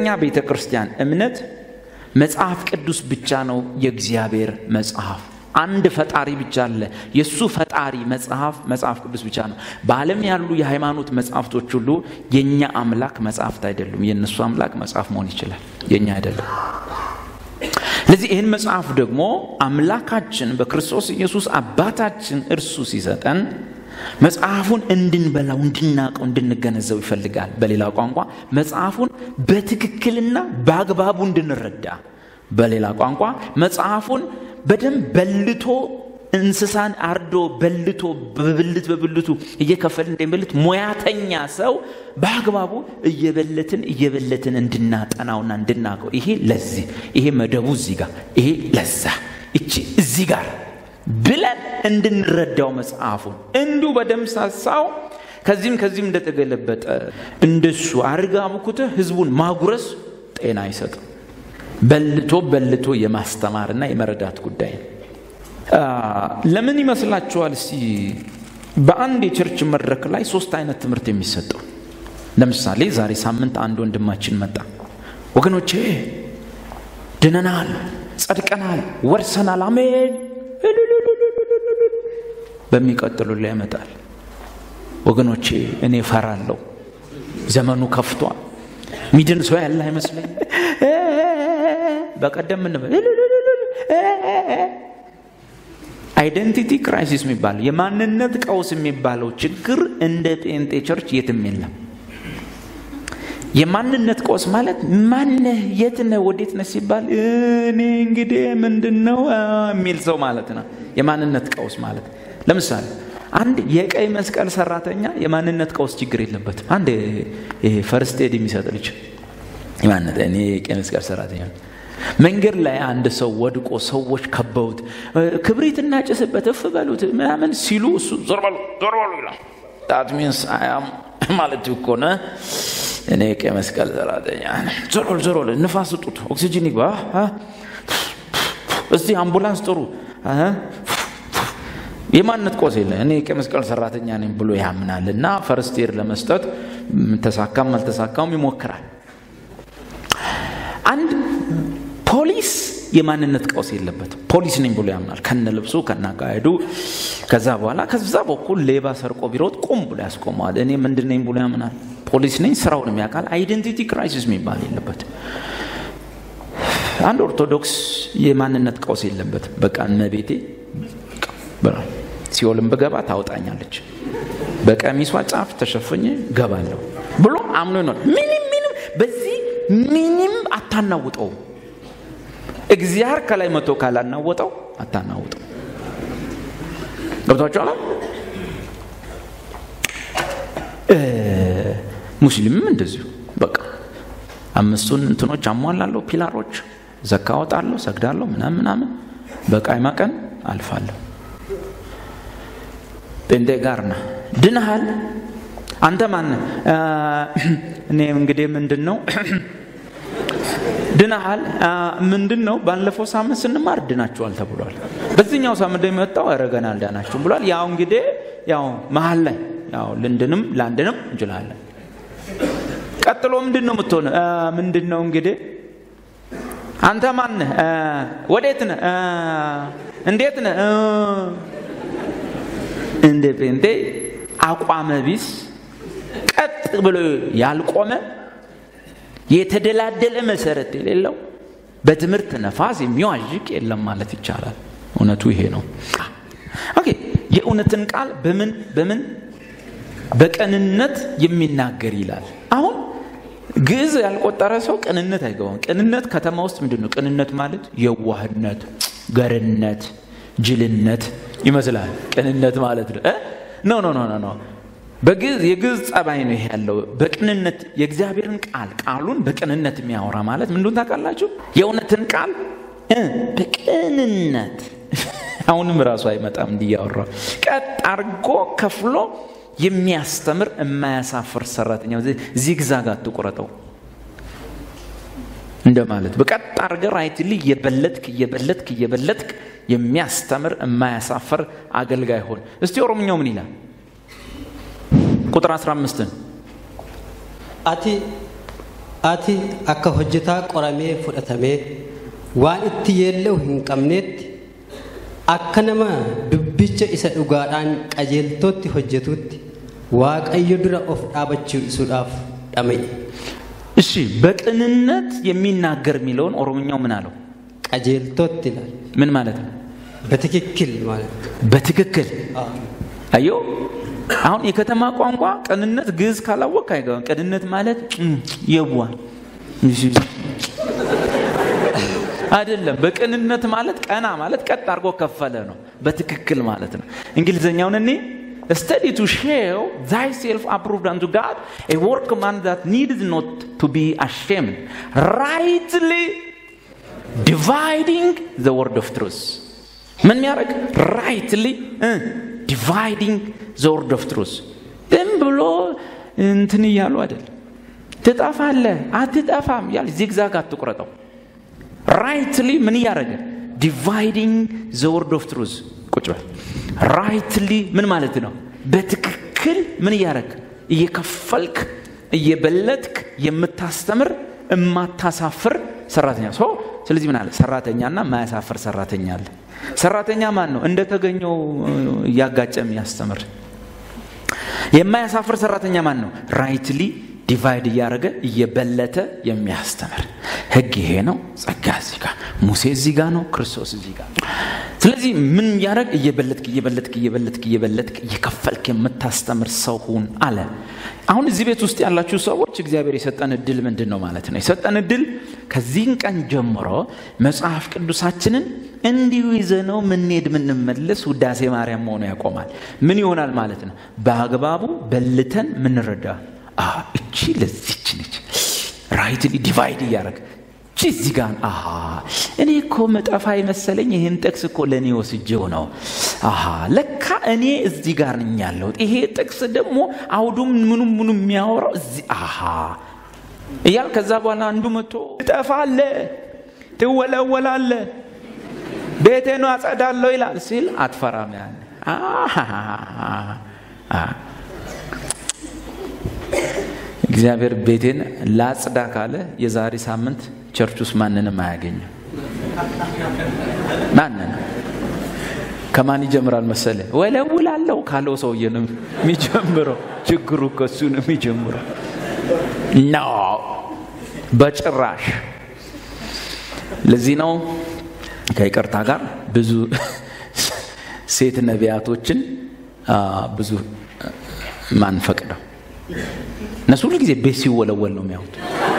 ቤተ ክርስቲያን እምነት መጽሐፍ ቅዱስ ብቻ ነው የእግዚአብሔር መጽሐፍ። አንድ ፈጣሪ ብቻ አለ። የእሱ ፈጣሪ መጽሐፍ መጽሐፍ ቅዱስ ብቻ ነው። በዓለም ያሉ የሃይማኖት መጽሐፍቶች ሁሉ የእኛ አምላክ መጽሐፍት አይደሉም። የእነሱ አምላክ መጽሐፍ መሆን ይችላል፣ የእኛ አይደለም። ስለዚህ ይህን መጽሐፍ ደግሞ አምላካችን በክርስቶስ ኢየሱስ አባታችን እርሱ ሲሰጠን መጽሐፉን እንድንበላው፣ እንድናቀው፣ እንድንገነዘው ይፈልጋል። በሌላ ቋንቋ መጽሐፉን በትክክልና በአግባቡ እንድንረዳ፣ በሌላ ቋንቋ መጽሐፉን በደንብ በልቶ እንስሳን አርዶ በልቶ በብልት በብልቱ እየከፈል እንደሚበልት ሙያተኛ ሰው በአግባቡ እየበለትን እየበለትን እንድናጠናውና እንድናቀው ይሄ ለዚህ ይሄ መደቡ እዚህ ጋር ይሄ ለዛ እቺ እዚህ ጋር ብለን እንድንረዳው መጽሐፉን እንዲሁ በደምሳሳው ከዚህም ከዚህም እንደተገለበጠ እንደሱ አርጋ አብኩተ ህዝቡን ማጉረስ ጤና አይሰጥም። በልቶ በልቶ የማስተማርና የመረዳት ጉዳይ ነው። ለምን ይመስላችኋል? እስቲ በአንድ የቸርች መድረክ ላይ ሶስት አይነት ትምህርት የሚሰጠው ለምሳሌ ዛሬ ሳምንት አንድ ወንድማችን መጣ። ወገኖቼ ድነናል፣ ጸድቀናል፣ ወርሰናል፣ አሜን። በሚቀጥሉ ላይ ያመጣል። ወገኖቼ እኔ ፈራለሁ፣ ዘመኑ ከፍቷል፣ ሚድን ሰው ያለ አይመስለኝ። በቀደም ምን አይደንቲቲ ክራይሲስ የሚባለው የማንነት ቀውስ የሚባለው ችግር እንደ ጴንጤ ቸርች የትም የለም። የማንነት ቀውስ ማለት ማነህ፣ የት ነህ፣ ወዴት ነህ ሲባል እኔ እንግዲህ ምንድን ነው የሚል ሰው ማለት ነው። የማንነት ቀውስ ማለት ለምሳሌ አንድ የቀይ መስቀል ሰራተኛ የማንነት ቀውስ ችግር የለበትም። አንድ ይሄ ፈርስት ኤድ የሚሰጥ ልጅ የማንነት እኔ የቀይ መስቀል ሰራተኛ መንገድ ላይ አንድ ሰው ወድቆ ሰዎች ከበውት ክብሪት እናጭስበት እፍ በሉት ምናምን ሲሉ እሱ ዞር በሉ ዞር በሉ ይላል። ዳት ሚንስ አያም ማለት እኮ ነው እኔ ቀይ መስቀል ሰራተኛ ዞር በሉ ዞር በሉ ንፋስ ስጡት፣ ኦክሲጅን ይግባ፣ እስቲ አምቡላንስ ጥሩ። የማንነት ቆስ የለ እኔ ቀይ መስቀል ሰራተኛ ነኝ ብሎ ያምናል እና ፈርስት ኤድ ለመስጠት ተሳካም አልተሳካም ይሞክራል። አንድ ፖሊስ የማንነት ቀውስ የለበትም። ፖሊስ ነኝ ብሎ ያምናል ከነ ልብሱ ከነ አካሄዱ። ከዛ በኋላ ከዛ በኩል ሌባ ሰርቆ ቢሮጥ ቁም ብሎ ያስቆመዋል። እኔ ምንድን ነኝ ብሎ ያምናል። ፖሊስ ነኝ፣ ስራውን የሚያውቃል። አይደንቲቲ ክራይሲስ የሚባል የለበትም። አንድ ኦርቶዶክስ የማንነት ቀውስ የለበትም። በቃ እመቤቴ ሲኦልም ብገባ ታወጣኛለች፣ በቀሚሷ ጫፍ ተሸፍኜ ገባለሁ ብሎ አምኖ ይኖራል። ምንም ምንም በዚህ ምንም አታናውጠው። እግዚአብሔር ከላይ መጥቶ ካላናወጠው አታናውጠው። ገብቷችኋል? ሙስሊምም እንደዚሁ በቃ አምስቱን እንትኖች አሟላለሁ፣ ፒላሮች ዘካ አወጣለሁ፣ ሰግዳለሁ፣ ምናምን ምናምን በቃይማ ቀን አልፋለሁ። ጴንጤ ጋር ና ድነሃል። አንተ ማን? እኔ እንግዲህ ምንድን ነው ድነሃል ምንድን ነው? ባለፈው ሳምንት ስንማር ድናችኋል ተብሏል። በዚህኛው ሳምንት የሚወጣው ኧረ ገና አልዳናችሁም ብሏል። ያው እንግዲህ ያው መሀል ላይ ያው ልንድንም ላንድንም እንችላለን። ቀጥሎ ምንድን ነው የምትሆነ? ምንድን ነው እንግዲህ አንተ ማነህ? ወዴት ነህ? እንዴት ነህ? እንደ ጴንጤ አቋመ ቢስ ቀጥ ብሎ ያልቆመ የተደላደለ መሰረት የሌለው በትምህርት ነፋስ የሚዋዥቅ የለም ማለት ይቻላል። እውነቱ ይሄ ነው። ኦኬ የእውነትን ቃል በምን በምን በቅንነት የሚናገር ይላል። አሁን ግዕዝ ያልቆጠረ ሰው ቅንነት አይገባም። ቅንነት ከተማ ውስጥ ምንድን ነው? ቅንነት ማለት የዋህነት፣ ገርነት፣ ጅልነት ይመስላል። ቅንነት ማለት ነው። ኖ ኖ ኖ ኖ በግዕዝ የግዕዝ ጸባይ ነው ይሄ ያለው። በቅንነት የእግዚአብሔርን ቃል ቃሉን በቅንነት የሚያወራ ማለት ምንድን ታውቃላችሁ? የእውነትን ቃል በቅንነት አሁንም ራሱ አይመጣም እንዲያወራ ቀጥ አርጎ ከፍሎ የሚያስተምር የማያሳፍር ሰራተኛ ዚግዛግ አትቁረጠው እንደማለት በቀጥ አርገ ራይትሊ እየበለጥክ እየበለጥክ እየበለጥክ የሚያስተምር የማያሳፍር አገልጋይ ሆን። እስቲ ኦሮምኛው ምን ይላል? ቁጥር 15ን ati ati akka hojjetaa qoramee fudhatamee waan itti yeella'u hin qabneetti akka nama dubbicha isa dhugaadhaan qajeeltootti hojjetutti waaqayyo dura of dhaabachiisuudhaaf dhama'e እሺ በቅንነት የሚናገር የሚለውን ኦሮምኛው ምን አለው qajeeltootti ilaal ምን ማለት ነው በትክክል ማለት ነው። በትክክል አዎ። አዮ አሁን የከተማ ቋንቋ ቅንነት ግዕዝ ካላወቅ አይገባም ቅንነት ማለት እም፣ የዋ አይደለም በቅንነት ማለት ቀና ማለት ቀጥ አድርጎ ከፈለ ነው በትክክል ማለት ነው እንግሊዝኛውን እኔ study to show thyself approved unto God, a workman that needs not to be ashamed, rightly dividing the word of truth. ምን የሚያደርግ ራይትሊ ዲቫይዲንግ ዘ ወርድ ኦፍ ትሩስ ዝም ብሎ እንትን እያሉ አይደል ትጠፋለ አትጠፋም እያል ዚግዛግ አትቁረጠው ራይትሊ ምን እያደረገ ዲቫይዲንግ ዘ ወርድ ኦፍ ትሩዝ ቁጭ በል ራይትሊ ምን ማለት ነው በትክክል ምን እያደረግ እየከፈልክ እየበለጥክ የምታስተምር እማታሳፍር ሰራተኛ ሶ ስለዚህ ምን አለ ሰራተኛና ማያሳፍር ሰራተኛ አለ ሰራተኛ ማን ነው እንደተገኘው እያጋጨ የሚያስተምር የማያሳፍር ሰራተኛ ማን ነው ራይትሊ ዲቫይድ እያደረገ እየበለተ የሚያስተምር ህግ ይሄ ነው ጸጋ እዚህ ጋር ሙሴ እዚህ ጋር ነው ክርስቶስ እዚህ ጋር ስለዚህ ምን እያደረግ እየበለጥክ እየበለጥክ እየበለጥክ እየበለጥክ እየከፈልክ የምታስተምር ሰው ሁን አለ አሁን እዚህ ቤት ውስጥ ያላችሁ ሰዎች እግዚአብሔር የሰጠን እድል ምንድን ነው ማለት ነው የሰጠን እድል ከዚህን ቀን ጀምሮ መጽሐፍ ቅዱሳችንን እንዲሁ ይዘነው ምንሄድ ምንመለስ ውዳሴ ማርያም መሆኑ ያቆማል ምን ይሆናል ማለት ነው በአግባቡ በልተን ምንረዳ እቺ ለዚች ነች ራይትሊ ዲቫይድ እያደረግ እቺ እዚህ ጋር አሃ እኔ እኮ መጠፋ የመሰለኝ ይህን ጥቅስ እኮ ለእኔ ወስጄው ነው አሃ ለካ እኔ እዚህ ጋር ነኝ ያለሁት ይሄ ጥቅስ ደግሞ አውዱም ምኑም ምኑ የሚያወራው እዚህ አሃ እያል ከዛ በኋላ አንዱ መጥቶ ትጠፋለ ትወለወላለ ቤቴኑ አጸዳለሁ ይላል ሲል አትፈራም ያለ እግዚአብሔር ቤቴን ላጽዳ ካለ የዛሬ ሳምንት ቸርች ውስጥ ማንንም አያገኝም ማንንም ከማን ይጀምራል መሰለ ወለውላለው ካለው ሰውዬ ነው የሚጀምረው ችግሩ ከሱ ነው የሚጀምረው ኖ በጭራሽ ለዚህ ነው ከይቅርታ ጋር ብዙ ሴት ነቢያቶችን ብዙ ማንፈቅደው እነሱ ሁሉ ጊዜ ቤት ሲወለወል ነው የሚያዩት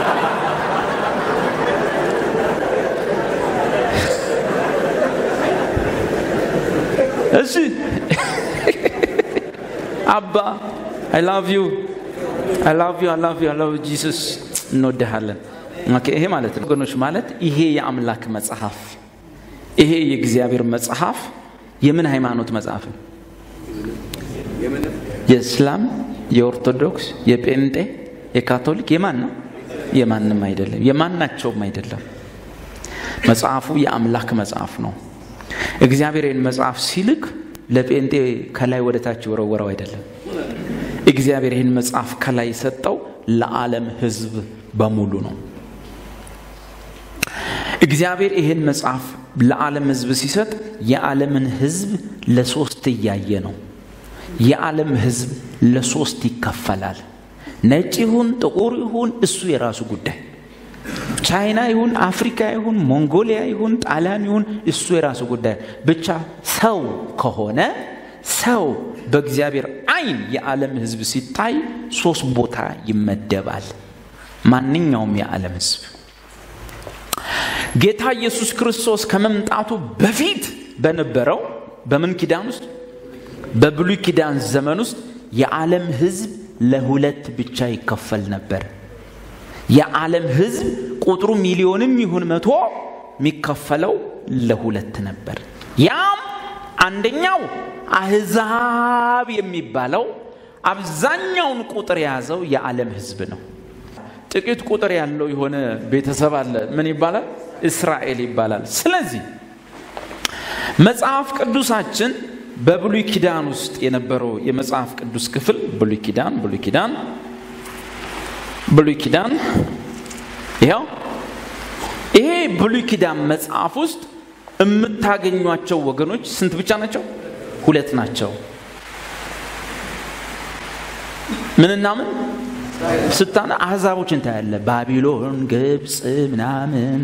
እሺ አባ አይ ላቭ ዩ አይ ላቭ ዩ አይ ላቭ ዩ አይ ላቭ ጂሰስ እንወድሃለን ይሄ ማለት ነው ወገኖች ማለት ይሄ የአምላክ መጽሐፍ ይሄ የእግዚአብሔር መጽሐፍ የምን ሃይማኖት መጽሐፍ ነው የእስላም የኦርቶዶክስ የጴንጤ የካቶሊክ የማን ነው የማንም አይደለም የማናቸውም አይደለም መጽሐፉ የአምላክ መጽሐፍ ነው እግዚአብሔር ይህን መጽሐፍ ሲልክ ለጴንጤ ከላይ ወደ ታች ወረወረው አይደለም እግዚአብሔር ይህን መጽሐፍ ከላይ የሰጠው ለዓለም ህዝብ በሙሉ ነው እግዚአብሔር ይህን መጽሐፍ ለዓለም ህዝብ ሲሰጥ የዓለምን ህዝብ ለሶስት እያየ ነው የዓለም ህዝብ ለሶስት ይከፈላል ነጭ ይሁን ጥቁር ይሁን እሱ የራሱ ጉዳይ ቻይና ይሁን አፍሪካ ይሁን ሞንጎሊያ ይሁን ጣሊያን ይሁን እሱ የራሱ ጉዳይ ብቻ ሰው ከሆነ ሰው በእግዚአብሔር አይን የዓለም ህዝብ ሲታይ ሶስት ቦታ ይመደባል ማንኛውም የዓለም ህዝብ ጌታ ኢየሱስ ክርስቶስ ከመምጣቱ በፊት በነበረው በምን ኪዳን ውስጥ በብሉይ ኪዳን ዘመን ውስጥ የዓለም ህዝብ ለሁለት ብቻ ይከፈል ነበር የዓለም ህዝብ ቁጥሩ ሚሊዮንም ይሁን መቶ የሚከፈለው ለሁለት ነበር ያም አንደኛው አህዛብ የሚባለው አብዛኛውን ቁጥር የያዘው የዓለም ህዝብ ነው ጥቂት ቁጥር ያለው የሆነ ቤተሰብ አለ ምን ይባላል እስራኤል ይባላል ስለዚህ መጽሐፍ ቅዱሳችን በብሉይ ኪዳን ውስጥ የነበረው የመጽሐፍ ቅዱስ ክፍል ብሉይ ኪዳን ብሉይ ኪዳን ብሉይ ኪዳን ይኸው ይሄ ብሉይ ኪዳን መጽሐፍ ውስጥ የምታገኟቸው ወገኖች ስንት ብቻ ናቸው? ሁለት ናቸው። ምንና ምን ስታነ አህዛቦችን ታያለ። ባቢሎን፣ ግብፅ ምናምን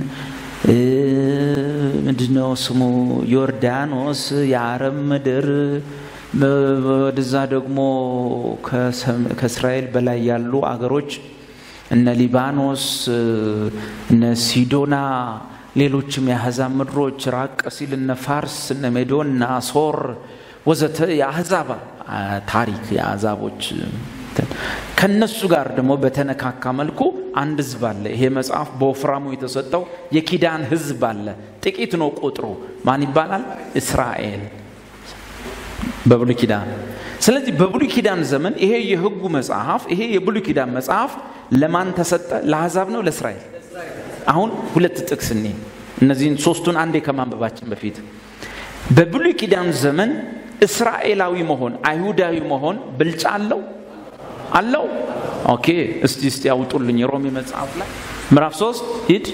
ምንድነው ስሙ ዮርዳኖስ፣ የአረብ ምድር ወደዛ ደግሞ ከእስራኤል በላይ ያሉ አገሮች እነ ሊባኖስ፣ እነ ሲዶና፣ ሌሎችም የአሕዛብ ምድሮች ራቅ ሲል እነ ፋርስ፣ እነ ሜዶን፣ እነ አሶር ወዘተ የአሕዛብ ታሪክ የአሕዛቦች ከነሱ ጋር ደግሞ በተነካካ መልኩ አንድ ህዝብ አለ። ይሄ መጽሐፍ በወፍራሙ የተሰጠው የኪዳን ህዝብ አለ። ጥቂት ነው ቁጥሩ። ማን ይባላል? እስራኤል በብሉይ ኪዳን። ስለዚህ በብሉይ ኪዳን ዘመን ይሄ የህጉ መጽሐፍ ይሄ የብሉይ ኪዳን መጽሐፍ ለማን ተሰጠ? ለአሕዛብ ነው ለእስራኤል? አሁን ሁለት ጥቅስ እኔ እነዚህን ሶስቱን አንዴ ከማንበባችን በፊት በብሉይ ኪዳን ዘመን እስራኤላዊ መሆን አይሁዳዊ መሆን ብልጫ አለው አለው? ኦኬ እስቲ እስቲ ያውጡልኝ ሮሜ መጽሐፍ ላይ ምዕራፍ ሶስት ሂድ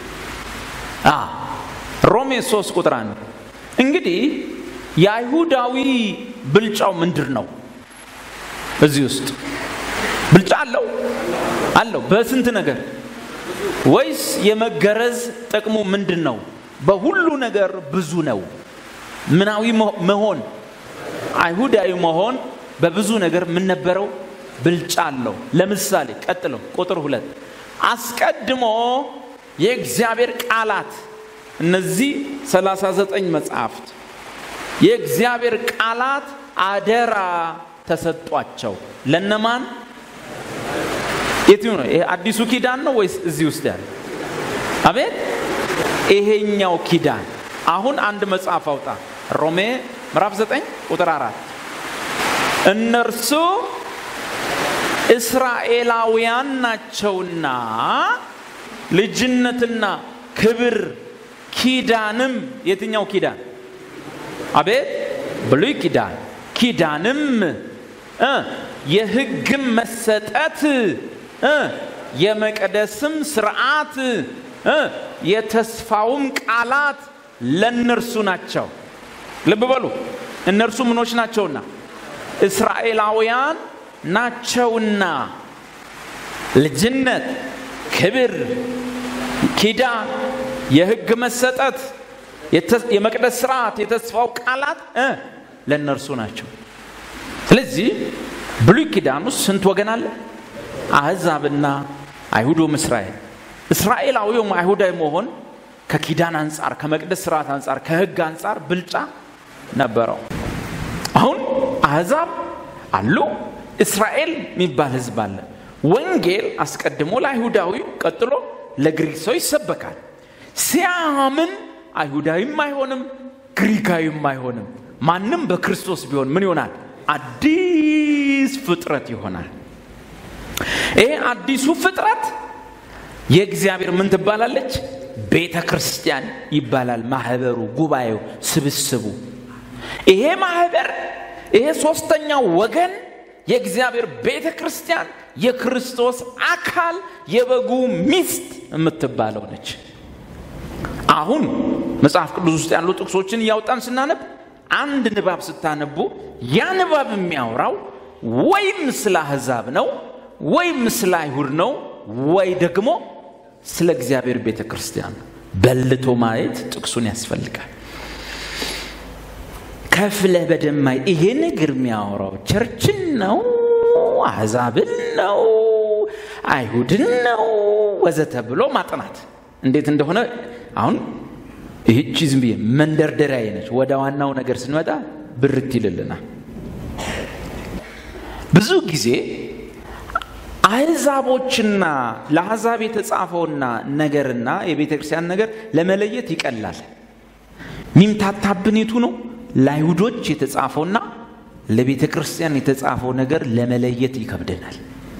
ሮሜ ሶስት ቁጥር አንድ እንግዲህ የአይሁዳዊ ብልጫው ምንድር ነው? እዚህ ውስጥ ብልጫ አለው አለው በስንት ነገር ወይስ የመገረዝ ጥቅሙ ምንድን ነው? በሁሉ ነገር ብዙ ነው። ምናዊ መሆን አይሁዳዊ መሆን በብዙ ነገር ምን ነበረው? ብልጫ አለው። ለምሳሌ ቀጥሎ ቁጥር ሁለት አስቀድሞ የእግዚአብሔር ቃላት እነዚህ 39 መጽሐፍት የእግዚአብሔር ቃላት አደራ ተሰጧቸው። ለነማን? የትኛው ነው? ይሄ አዲሱ ኪዳን ነው ወይስ እዚህ ውስጥ ያለ? አቤት ይሄኛው ኪዳን። አሁን አንድ መጽሐፍ አውጣ። ሮሜ ምዕራፍ 9 ቁጥር አራት እነርሱ እስራኤላውያን ናቸውና ልጅነትና ክብር ኪዳንም የትኛው ኪዳን? አቤት ብሉይ ኪዳን ኪዳንም እ የሕግም መሰጠት እ የመቅደስም ስርዓት እ የተስፋውም ቃላት ለእነርሱ ናቸው። ልብ በሉ እነርሱ ምኖች ናቸውና እስራኤላውያን ናቸውና ልጅነት፣ ክብር፣ ኪዳን፣ የሕግ መሰጠት፣ የመቅደስ ስርዓት፣ የተስፋው ቃላት እ ለእነርሱ ናቸው። ስለዚህ ብሉይ ኪዳን ውስጥ ስንት ወገን አለ? አሕዛብና አይሁዶም እስራኤል። እስራኤላዊውም አይሁዳዊ መሆን ከኪዳን አንጻር፣ ከመቅደስ ስርዓት አንጻር፣ ከሕግ አንጻር ብልጫ ነበረው። አሁን አሕዛብ አሉ፣ እስራኤል የሚባል ህዝብ አለ። ወንጌል አስቀድሞ ለአይሁዳዊ ቀጥሎ ለግሪክ ሰው ይሰበካል። ሲያምን አይሁዳዊም አይሆንም፣ ግሪካዊም አይሆንም። ማንም በክርስቶስ ቢሆን ምን ይሆናል? አዲስ ፍጥረት ይሆናል። ይሄ አዲሱ ፍጥረት የእግዚአብሔር ምን ትባላለች? ቤተ ክርስቲያን ይባላል። ማህበሩ፣ ጉባኤው፣ ስብስቡ። ይሄ ማህበር ይሄ ሶስተኛው ወገን የእግዚአብሔር ቤተ ክርስቲያን የክርስቶስ አካል የበጉ ሚስት የምትባለው ነች። አሁን መጽሐፍ ቅዱስ ውስጥ ያሉ ጥቅሶችን እያወጣን ስናነብ አንድ ንባብ ስታነቡ ያ ንባብ የሚያወራው ወይም ስለ አሕዛብ ነው ወይም ስለ አይሁድ ነው ወይ ደግሞ ስለ እግዚአብሔር ቤተ ክርስቲያን ነው። በልቶ ማየት ጥቅሱን ያስፈልጋል። ከፍለህ በደማይ ይሄ ነገር የሚያወራው ቸርችን ነው፣ አሕዛብን ነው፣ አይሁድን ነው ወዘተ ብሎ ማጥናት እንዴት እንደሆነ አሁን ይህቺ ዝም ብዬ መንደርደሪያ ነች። ወደ ዋናው ነገር ስንመጣ ብርት ይልልናል። ብዙ ጊዜ አሕዛቦችና ለአሕዛብ የተጻፈውና ነገርና የቤተ ክርስቲያን ነገር ለመለየት ይቀላል። ሚምታታብን የቱ ነው? ለአይሁዶች የተጻፈውና ለቤተ ክርስቲያን የተጻፈው ነገር ለመለየት ይከብደናል።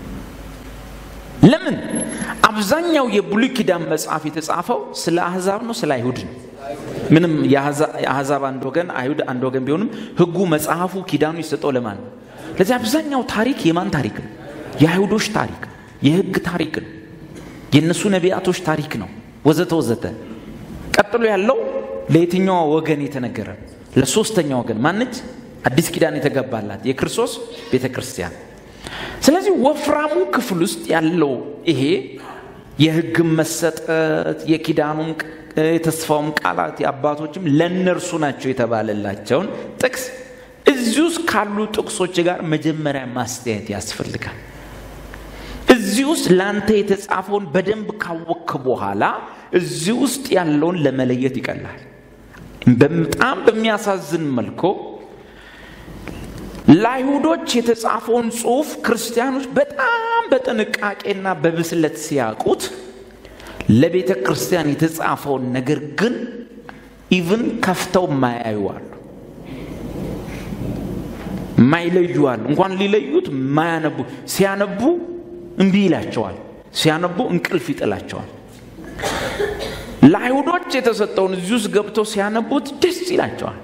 ለምን? አብዛኛው የብሉይ ኪዳን መጽሐፍ የተጻፈው ስለ አሕዛብ ነው፣ ስለ አይሁድ ነው። ምንም የአሕዛብ አንድ ወገን አይሁድ አንድ ወገን ቢሆንም ሕጉ መጽሐፉ ኪዳኑ የሰጠው ለማን ነው? ለዚህ አብዛኛው ታሪክ የማን ታሪክ ነው? የአይሁዶች ታሪክ፣ የሕግ ታሪክ ነው። የእነሱ ነቢያቶች ታሪክ ነው ወዘተ ወዘተ ቀጥሎ ያለው ለየትኛዋ ወገን የተነገረ ለሶስተኛ ወገን ማነች አዲስ ኪዳን የተገባላት የክርስቶስ ቤተ ክርስቲያን ስለዚህ ወፍራሙ ክፍል ውስጥ ያለው ይሄ የህግም መሰጠት የኪዳኑም የተስፋውም ቃላት የአባቶችም ለእነርሱ ናቸው የተባለላቸውን ጥቅስ እዚህ ውስጥ ካሉ ጥቅሶች ጋር መጀመሪያ ማስተያየት ያስፈልጋል እዚህ ውስጥ ለአንተ የተጻፈውን በደንብ ካወክ በኋላ እዚህ ውስጥ ያለውን ለመለየት ይቀላል በጣም በሚያሳዝን መልኩ ለአይሁዶች የተጻፈውን ጽሁፍ ክርስቲያኖች በጣም በጥንቃቄና በብስለት ሲያውቁት ለቤተ ክርስቲያን የተጻፈውን ነገር ግን ኢቭን ከፍተው ማያዩ አሉ ማይለዩ አሉ እንኳን ሊለዩት ማያነቡ ሲያነቡ እምቢ ይላቸዋል ሲያነቡ እንቅልፍ ይጥላቸዋል ለአይሁዶች የተሰጠውን እዚህ ውስጥ ገብተው ሲያነቡት ደስ ይላቸዋል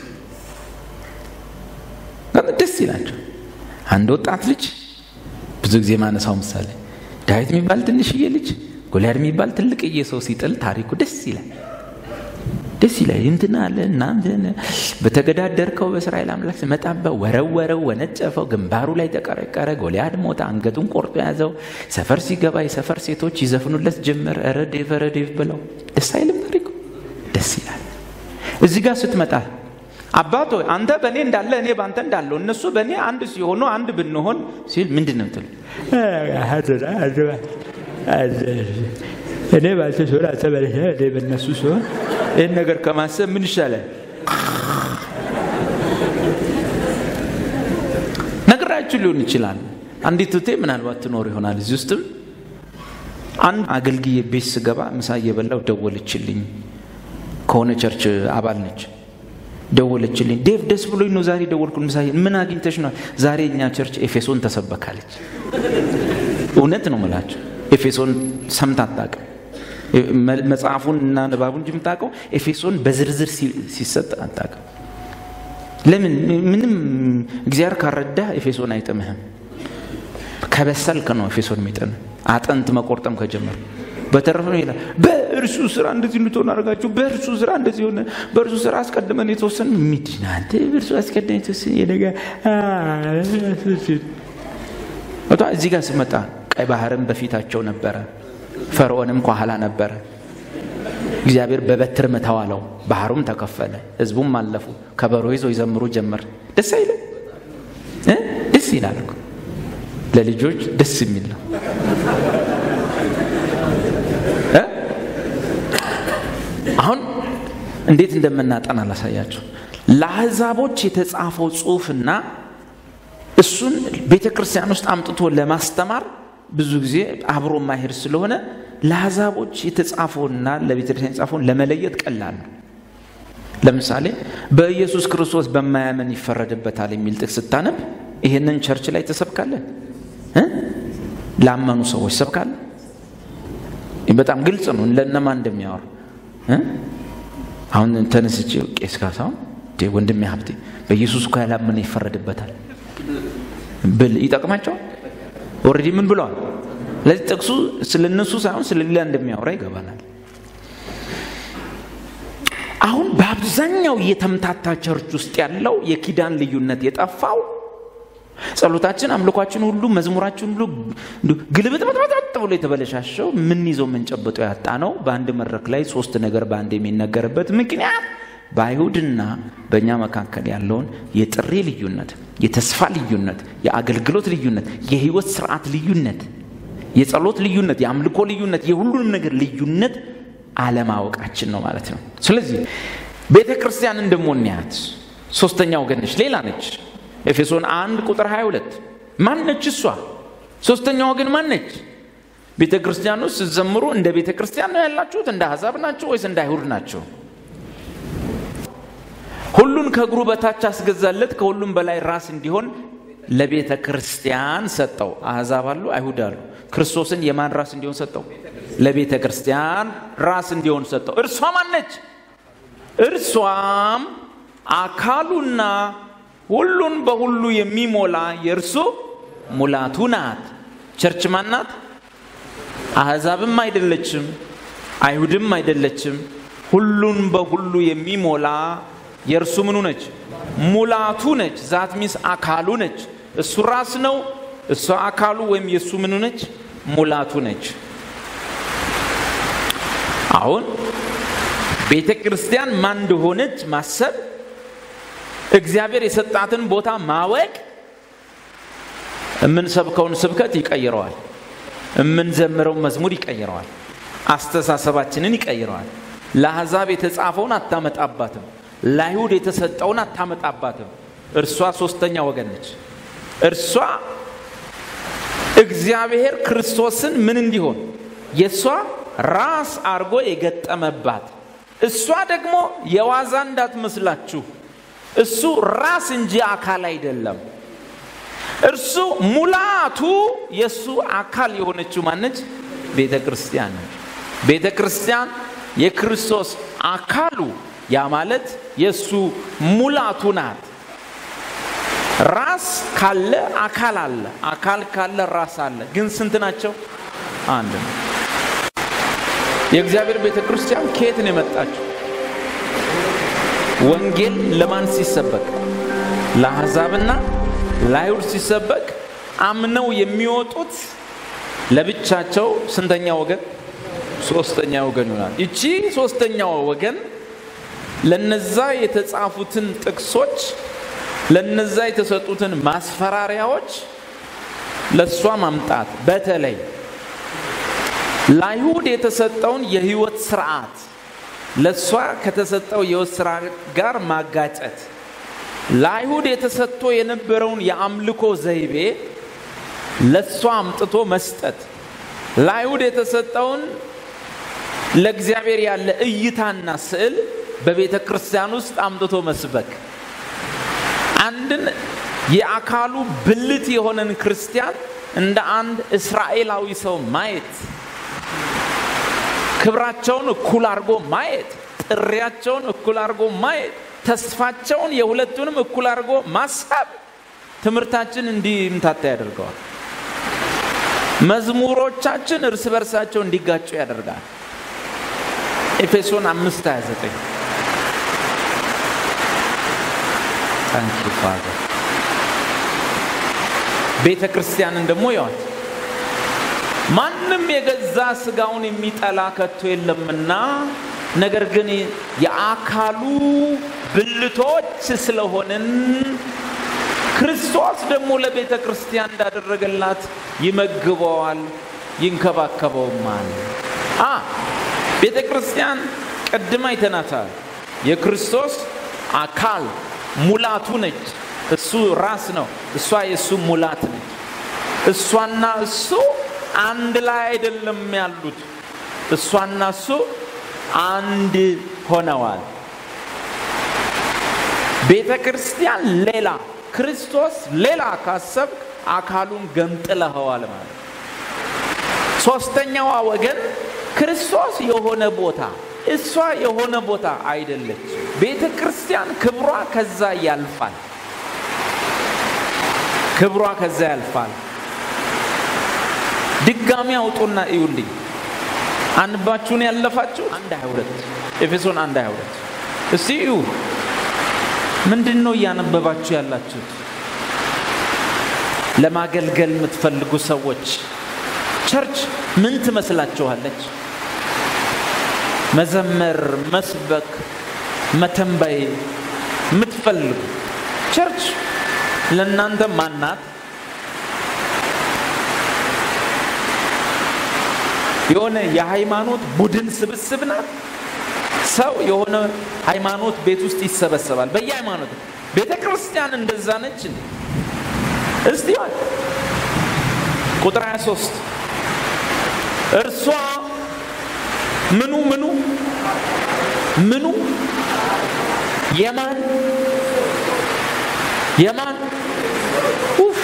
ደስ ይላቸው አንድ ወጣት ልጅ ብዙ ጊዜ ማነሳው ምሳሌ ዳዊት የሚባል ትንሽዬ ልጅ ጎልያድ የሚባል ትልቅዬ ሰው ሲጥል ታሪኩ ደስ ይላል ደስ ይላል እንትና አለ እናንተ በተገዳደርከው በእስራኤል አምላክ ስመጣበ ወረወረው ወነጨፈው ግንባሩ ላይ ተቀረቀረ ጎልያድ ሞተ አንገቱን ቆርጦ ያዘው ሰፈር ሲገባ የሰፈር ሴቶች ይዘፍኑለት ጀመር ረዴቭ ረዴቭ ብለው ደስ አይልም ታሪኩ ደስ ይላል እዚህ ጋር ስትመጣ አባቶ አንተ በእኔ እንዳለ እኔ በአንተ እንዳለው እነሱ በእኔ አንድ ሲሆኑ አንድ ብንሆን ሲል ምንድን ነው ትል እኔ ባንተ ሲሆን አንተ በእኔ እኔ በእነሱ ሲሆን ይህን ነገር ከማሰብ ምን ይሻላል ነግራችሁ ሊሆን ይችላል አንዲት እህቴ ምናልባት ትኖር ይሆናል እዚህ ውስጥም አንድ አገልግዬ ቤት ስገባ ምሳ እየበላው ደወለችልኝ ከሆነ ቸርች አባል ነች ደወለችልኝ ዴቭ ደስ ብሎኝ ነው ዛሬ ደወልኩ ምሳ ምን አግኝተሽ ነው ዛሬ እኛ ቸርች ኤፌሶን ተሰበካለች እውነት ነው ምላቸው ኤፌሶን ሰምታ አታውቅም መጽሐፉን እና ንባቡን እንጂ የምታውቀው ኤፌሶን በዝርዝር ሲሰጥ አታውቅም ለምን ምንም እግዚአብሔር ካረዳ ኤፌሶን አይጥምህም ከበሰልክ ነው ኤፌሶን የሚጥም አጥንት መቆርጠም ከጀመር በተረፈ ነው ይላል በእርሱ ስራ እንደዚህ እንድትሆን አድርጋችሁ በእርሱ ስራ እንደዚህ ሆነ በእርሱ ስራ አስቀድመን የተወሰን ምንድን አንተ በእርሱ አስቀድመን የተወሰን የነገ እዚህ ጋር ስመጣ ቀይ ባህርም በፊታቸው ነበረ ፈርዖንም ከኋላ ነበረ እግዚአብሔር በበትር ምተዋለው ባህሩም ተከፈለ ህዝቡም አለፉ ከበሮ ይዘው ይዘምሩ ጀመር ደስ አይልም ደስ ይላል ለልጆች ደስ የሚል ነው አሁን እንዴት እንደምናጠና ላሳያቸው ለአሕዛቦች የተጻፈው ጽሁፍና እሱን ቤተ ክርስቲያን ውስጥ አምጥቶ ለማስተማር ብዙ ጊዜ አብሮ ማሄድ ስለሆነ ለአሕዛቦች የተጻፈውና ለቤተ ክርስቲያን የተጻፈውን ለመለየት ቀላል ነው ለምሳሌ በኢየሱስ ክርስቶስ በማያመን ይፈረድበታል የሚል ጥቅስ ስታነብ ይህንን ቸርች ላይ ተሰብካለን ላመኑ ሰዎች ሰብካለን በጣም ግልጽ ነው ለእነማ እንደሚያወሩ አሁን ተነስቼ ቄስ ካሳሁን ወንድሜ ሀብቴ በኢየሱስ እኮ ያላመነ ይፈረድበታል ብል ይጠቅማቸዋል ኦልሬዲ ምን ብለዋል ስለዚህ ጥቅሱ ስለ እነሱ ሳይሆን ስለ ሌላ እንደሚያወራ ይገባናል አሁን በአብዛኛው የተምታታ ቸርች ውስጥ ያለው የኪዳን ልዩነት የጠፋው ጸሎታችን አምልኳችን ሁሉ መዝሙራችን ሁሉ ግልብጥብጥብጥ ብሎ የተበለሻሸው ምን ይዘው የምንጨብጠው ያጣ ነው በአንድ መድረክ ላይ ሶስት ነገር በአንድ የሚነገርበት ምክንያት በአይሁድና በእኛ መካከል ያለውን የጥሪ ልዩነት የተስፋ ልዩነት የአገልግሎት ልዩነት የህይወት ስርዓት ልዩነት የጸሎት ልዩነት የአምልኮ ልዩነት የሁሉንም ነገር ልዩነት አለማወቃችን ነው ማለት ነው ስለዚህ ቤተ ክርስቲያንን ደሞ እንያት ሶስተኛ ወገን ነች ሌላ ነች ኤፌሶን አንድ ቁጥር 22 ማን ነች እሷ ሶስተኛ ወገን ማን ነች ቤተ ክርስቲያን ውስጥ ስትዘምሩ እንደ ቤተ ክርስቲያን ነው ያላችሁት እንደ አሕዛብ ናቸው ወይስ እንደ አይሁድ ናቸው ሁሉን ከእግሩ በታች አስገዛለት ከሁሉም በላይ ራስ እንዲሆን ለቤተ ክርስቲያን ሰጠው አሕዛብ አሉ አይሁድ አሉ ክርስቶስን የማን ራስ እንዲሆን ሰጠው ለቤተ ክርስቲያን ራስ እንዲሆን ሰጠው እርሷ ማነች እርሷም አካሉና ሁሉን በሁሉ የሚሞላ የእርሱ ሙላቱ ናት ቸርች ማናት አሕዛብም አይደለችም፣ አይሁድም አይደለችም። ሁሉን በሁሉ የሚሞላ የእርሱ ምኑ ነች? ሙላቱ ነች። ዛት ሚስ አካሉ ነች። እሱ ራስ ነው፣ እሷ አካሉ ወይም የእሱ ምኑ ነች? ሙላቱ ነች። አሁን ቤተ ክርስቲያን ማን እንደሆነች ማሰብ፣ እግዚአብሔር የሰጣትን ቦታ ማወቅ የምንሰብከውን ስብከት ይቀይረዋል። የምንዘምረው መዝሙር ይቀይረዋል። አስተሳሰባችንን ይቀይረዋል። ለአሕዛብ የተጻፈውን አታመጣባትም። ለአይሁድ የተሰጠውን አታመጣባትም። እርሷ ሶስተኛ ወገን ነች። እርሷ እግዚአብሔር ክርስቶስን ምን እንዲሆን የእሷ ራስ አርጎ የገጠመባት እሷ ደግሞ የዋዛ እንዳትመስላችሁ እሱ ራስ እንጂ አካል አይደለም። እርሱ ሙላቱ የእሱ አካል የሆነችው ማነች? ቤተ ክርስቲያን ነች። ቤተ ክርስቲያን የክርስቶስ አካሉ ያ ማለት የእሱ ሙላቱ ናት። ራስ ካለ አካል አለ፣ አካል ካለ ራስ አለ። ግን ስንት ናቸው? አንድ ነው። የእግዚአብሔር ቤተ ክርስቲያን ከየት ነው የመጣችው? ወንጌል ለማን ሲሰበክ? ለአሕዛብና ለአይሁድ ሲሰበክ አምነው የሚወጡት ለብቻቸው ስንተኛ ወገን? ሶስተኛ ወገን ይሆናል። ይቺ ሶስተኛው ወገን ለነዛ የተጻፉትን ጥቅሶች ለነዛ የተሰጡትን ማስፈራሪያዎች ለእሷ ማምጣት በተለይ ለአይሁድ የተሰጠውን የህይወት ስርዓት ለእሷ ከተሰጠው የህይወት ስርዓት ጋር ማጋጨት ለአይሁድ የተሰጥቶ የነበረውን የአምልኮ ዘይቤ ለእሷ አምጥቶ መስጠት ለአይሁድ የተሰጠውን ለእግዚአብሔር ያለ እይታና ስዕል በቤተ ክርስቲያን ውስጥ አምጥቶ መስበክ አንድን የአካሉ ብልት የሆነን ክርስቲያን እንደ አንድ እስራኤላዊ ሰው ማየት ክብራቸውን እኩል አድርጎ ማየት ጥሪያቸውን እኩል አድርጎ ማየት ተስፋቸውን የሁለቱንም እኩል አድርጎ ማሰብ ትምህርታችን እንዲምታታ ያደርገዋል መዝሙሮቻችን እርስ በርሳቸው እንዲጋጩ ያደርጋል ኤፌሶን አምስት 29 ታንኪ ፋዘር ቤተ ክርስቲያንን ደግሞ ያዋት ማንም የገዛ ስጋውን የሚጠላ ከቶ የለምና ነገር ግን የአካሉ ብልቶች ስለሆንን ክርስቶስ ደግሞ ለቤተ ክርስቲያን እንዳደረገላት ይመግበዋል ይንከባከበውማል አ ቤተ ክርስቲያን ቅድም አይተናታል የክርስቶስ አካል ሙላቱ ነች እሱ ራስ ነው እሷ የእሱ ሙላት ነች እሷና እሱ አንድ ላይ አይደለም ያሉት እሷና እሱ አንድ ሆነዋል ቤተ ክርስቲያን ሌላ ክርስቶስ ሌላ ካሰብክ አካሉን ገንጥለኸዋል ማለት ሶስተኛዋ ወገን ክርስቶስ የሆነ ቦታ እሷ የሆነ ቦታ አይደለች ቤተ ክርስቲያን ክብሯ ከዛ ያልፋል ክብሯ ከዛ ያልፋል ድጋሚ አውጡና እዩልኝ አንባችሁን ያለፋችሁ አንድ ሀያ ሁለት ኤፌሶን አንድ ሀያ ሁለት እስቲ እዩ ምንድን ነው እያነበባችሁ ያላችሁት ለማገልገል የምትፈልጉ ሰዎች ቸርች ምን ትመስላችኋለች መዘመር መስበክ መተንበይ የምትፈልጉ ቸርች ለእናንተ ማናት የሆነ የሃይማኖት ቡድን ስብስብ ናት ሰው የሆነ ሃይማኖት ቤት ውስጥ ይሰበሰባል በየሃይማኖት ቤተ ክርስቲያን እንደዛ ነች እንዴ እስቲ ቁጥር 23 እርሷ ምኑ ምኑ ምኑ የማን የማን ኡፍ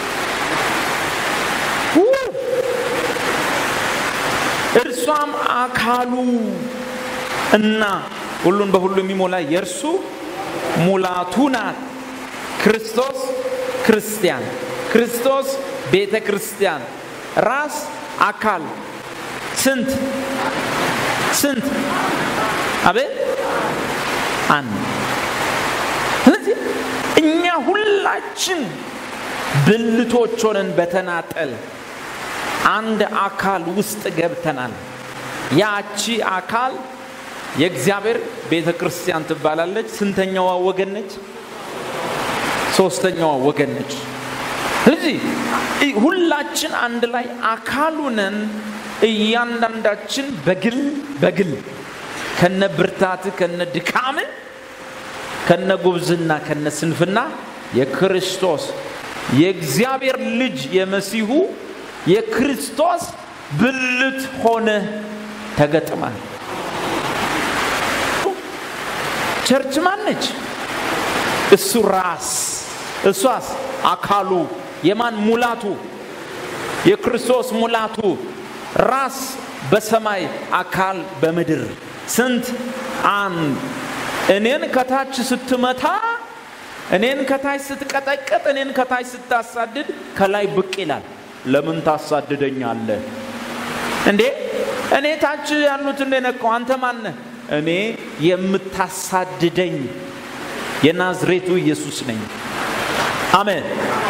እርሷም አካሉ እና ሁሉን በሁሉ የሚሞላ የእርሱ ሙላቱ ናት ክርስቶስ ክርስቲያን ክርስቶስ ቤተ ክርስቲያን ራስ አካል ስንት ስንት አቤት አንድ ስለዚህ እኛ ሁላችን ብልቶች ሆነን በተናጠል አንድ አካል ውስጥ ገብተናል ያቺ አካል የእግዚአብሔር ቤተ ክርስቲያን ትባላለች ስንተኛዋ ወገን ነች ሶስተኛዋ ወገን ነች ስለዚህ ሁላችን አንድ ላይ አካሉነን እያንዳንዳችን በግል በግል ከነ ብርታት ከነ ድካም ከነ ጉብዝና ከነ ስንፍና የክርስቶስ የእግዚአብሔር ልጅ የመሲሁ የክርስቶስ ብልት ሆነ ተገጥማል ቸርች ማነች እሱ ራስ እሷስ አካሉ የማን ሙላቱ የክርስቶስ ሙላቱ ራስ በሰማይ አካል በምድር ስንት አንድ እኔን ከታች ስትመታ እኔን ከታች ስትቀጠቀጥ እኔን ከታች ስታሳድድ ከላይ ብቅ ይላል ለምን ታሳድደኛለህ እንዴ እኔ ታች ያሉት እንደነቀው አንተ ማነህ እኔ የምታሳድደኝ የናዝሬቱ ኢየሱስ ነኝ አሜን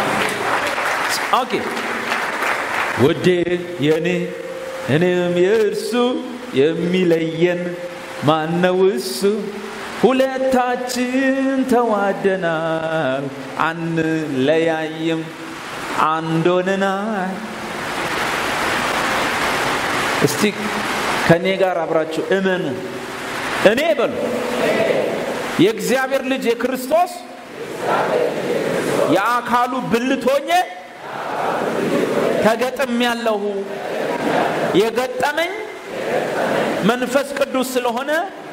ኦኬ ውዴ የእኔ እኔም የእርሱ የሚለየን ማነው እሱ ሁለታችን ተዋደናል አንለያይም አንድ ሆነናል እስቲ ከእኔ ጋር አብራችሁ እመኑ እኔ በሉ የእግዚአብሔር ልጅ የክርስቶስ የአካሉ ብልት ሆኜ ተገጥም ያለሁ የገጠመኝ መንፈስ ቅዱስ ስለሆነ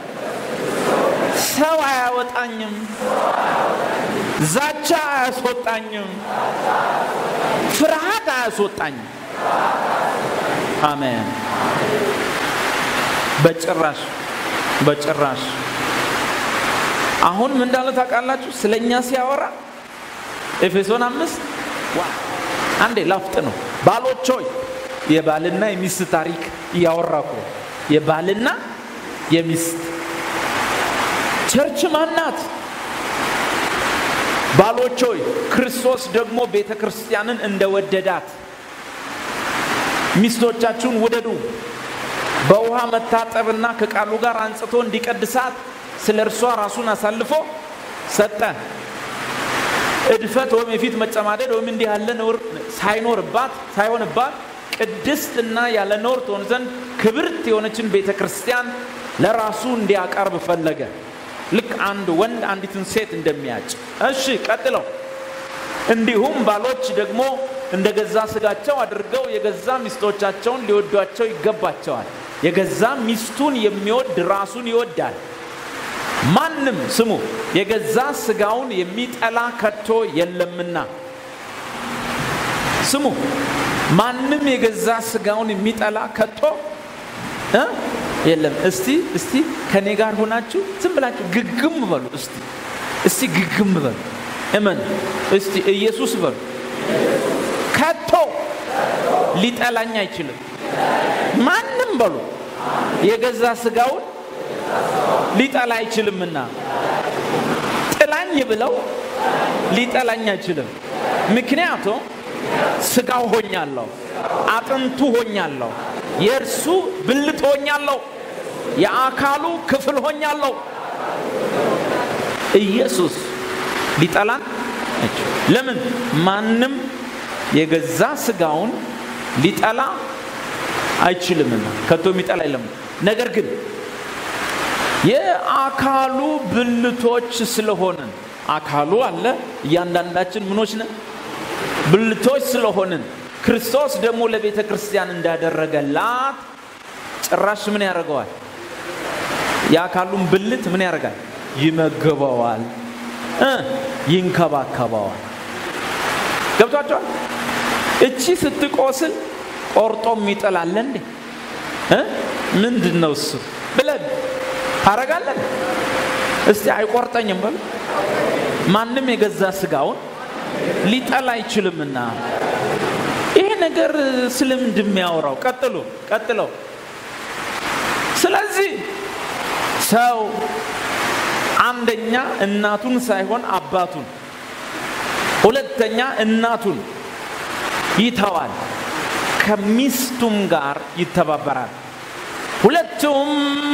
ሰው አያወጣኝም ዛቻ አያስወጣኝም ፍርሃት አያስወጣኝም አሜን በጭራሽ በጭራሽ አሁን ምን እንዳለ ታውቃላችሁ ስለ እኛ ሲያወራ ኤፌሶን አምስት ዋ አንዴ ላፍጥ ነው ባሎች ሆይ የባልና የሚስት ታሪክ እያወራ እኮ የባልና የሚስት ቸርች ማናት ባሎች ሆይ ክርስቶስ ደግሞ ቤተ ክርስቲያንን እንደወደዳት ሚስቶቻችሁን ውደዱ በውሃ መታጠብና ከቃሉ ጋር አንጽቶ እንዲቀድሳት ስለ እርሷ ራሱን አሳልፎ ሰጠ እድፈት ወይም የፊት መጨማደድ ወይም እንዲህ ያለ ነውር ሳይኖርባት ሳይሆንባት ቅድስትና ያለ ነውር ትሆን ዘንድ ክብርት የሆነችን ቤተ ክርስቲያን ለራሱ እንዲያቀርብ ፈለገ ልክ አንድ ወንድ አንዲትን ሴት እንደሚያጭ እሺ ቀጥለው እንዲሁም ባሎች ደግሞ እንደ ገዛ ስጋቸው አድርገው የገዛ ሚስቶቻቸውን ሊወዷቸው ይገባቸዋል የገዛ ሚስቱን የሚወድ ራሱን ይወዳል ማንም ስሙ የገዛ ስጋውን የሚጠላ ከቶ የለምና ስሙ ማንም የገዛ ስጋውን የሚጠላ ከቶ እ የለም እስቲ እስቲ ከኔ ጋር ሆናችሁ ዝም ብላችሁ ግግም በሉ እስቲ እስቲ ግግም በሉ እመን እስቲ ኢየሱስ በሉ ከቶ ሊጠላኝ አይችልም ማንም በሉ የገዛ ስጋውን ሊጠላ አይችልምና ጥላኝ ብለው ሊጠላኝ አይችልም ምክንያቱም ስጋው ሆኛለሁ አጥንቱ ሆኛለሁ የእርሱ ብልት ሆኛለሁ የአካሉ ክፍል ሆኛለሁ ኢየሱስ ሊጠላን ለምን ማንም የገዛ ስጋውን ሊጠላ አይችልምና ከቶ የሚጠላ የለም ነገር ግን የአካሉ ብልቶች ስለሆንን አካሉ አለ እያንዳንዳችን ምኖች ነን ብልቶች ስለሆንን ክርስቶስ ደግሞ ለቤተ ክርስቲያን እንዳደረገላት ጭራሽ ምን ያደርገዋል የአካሉን ብልት ምን ያደርጋል ይመግበዋል እ ይንከባከበዋል ገብቷቸዋል እቺ ስትቆስል ቆርጦ የሚጥላለ እንዴ እ ምንድን ነው እሱ ብለን ታረጋለን እስቲ አይቆርጠኝም በሉ ማንም የገዛ ስጋውን ሊጠላ አይችልምና ይሄ ነገር ስለምንድን የሚያወራው ቀጥሎ ቀጥለው ስለዚህ ሰው አንደኛ እናቱን ሳይሆን አባቱን፣ ሁለተኛ እናቱን ይተዋል፣ ከሚስቱም ጋር ይተባበራል። ሁለቱም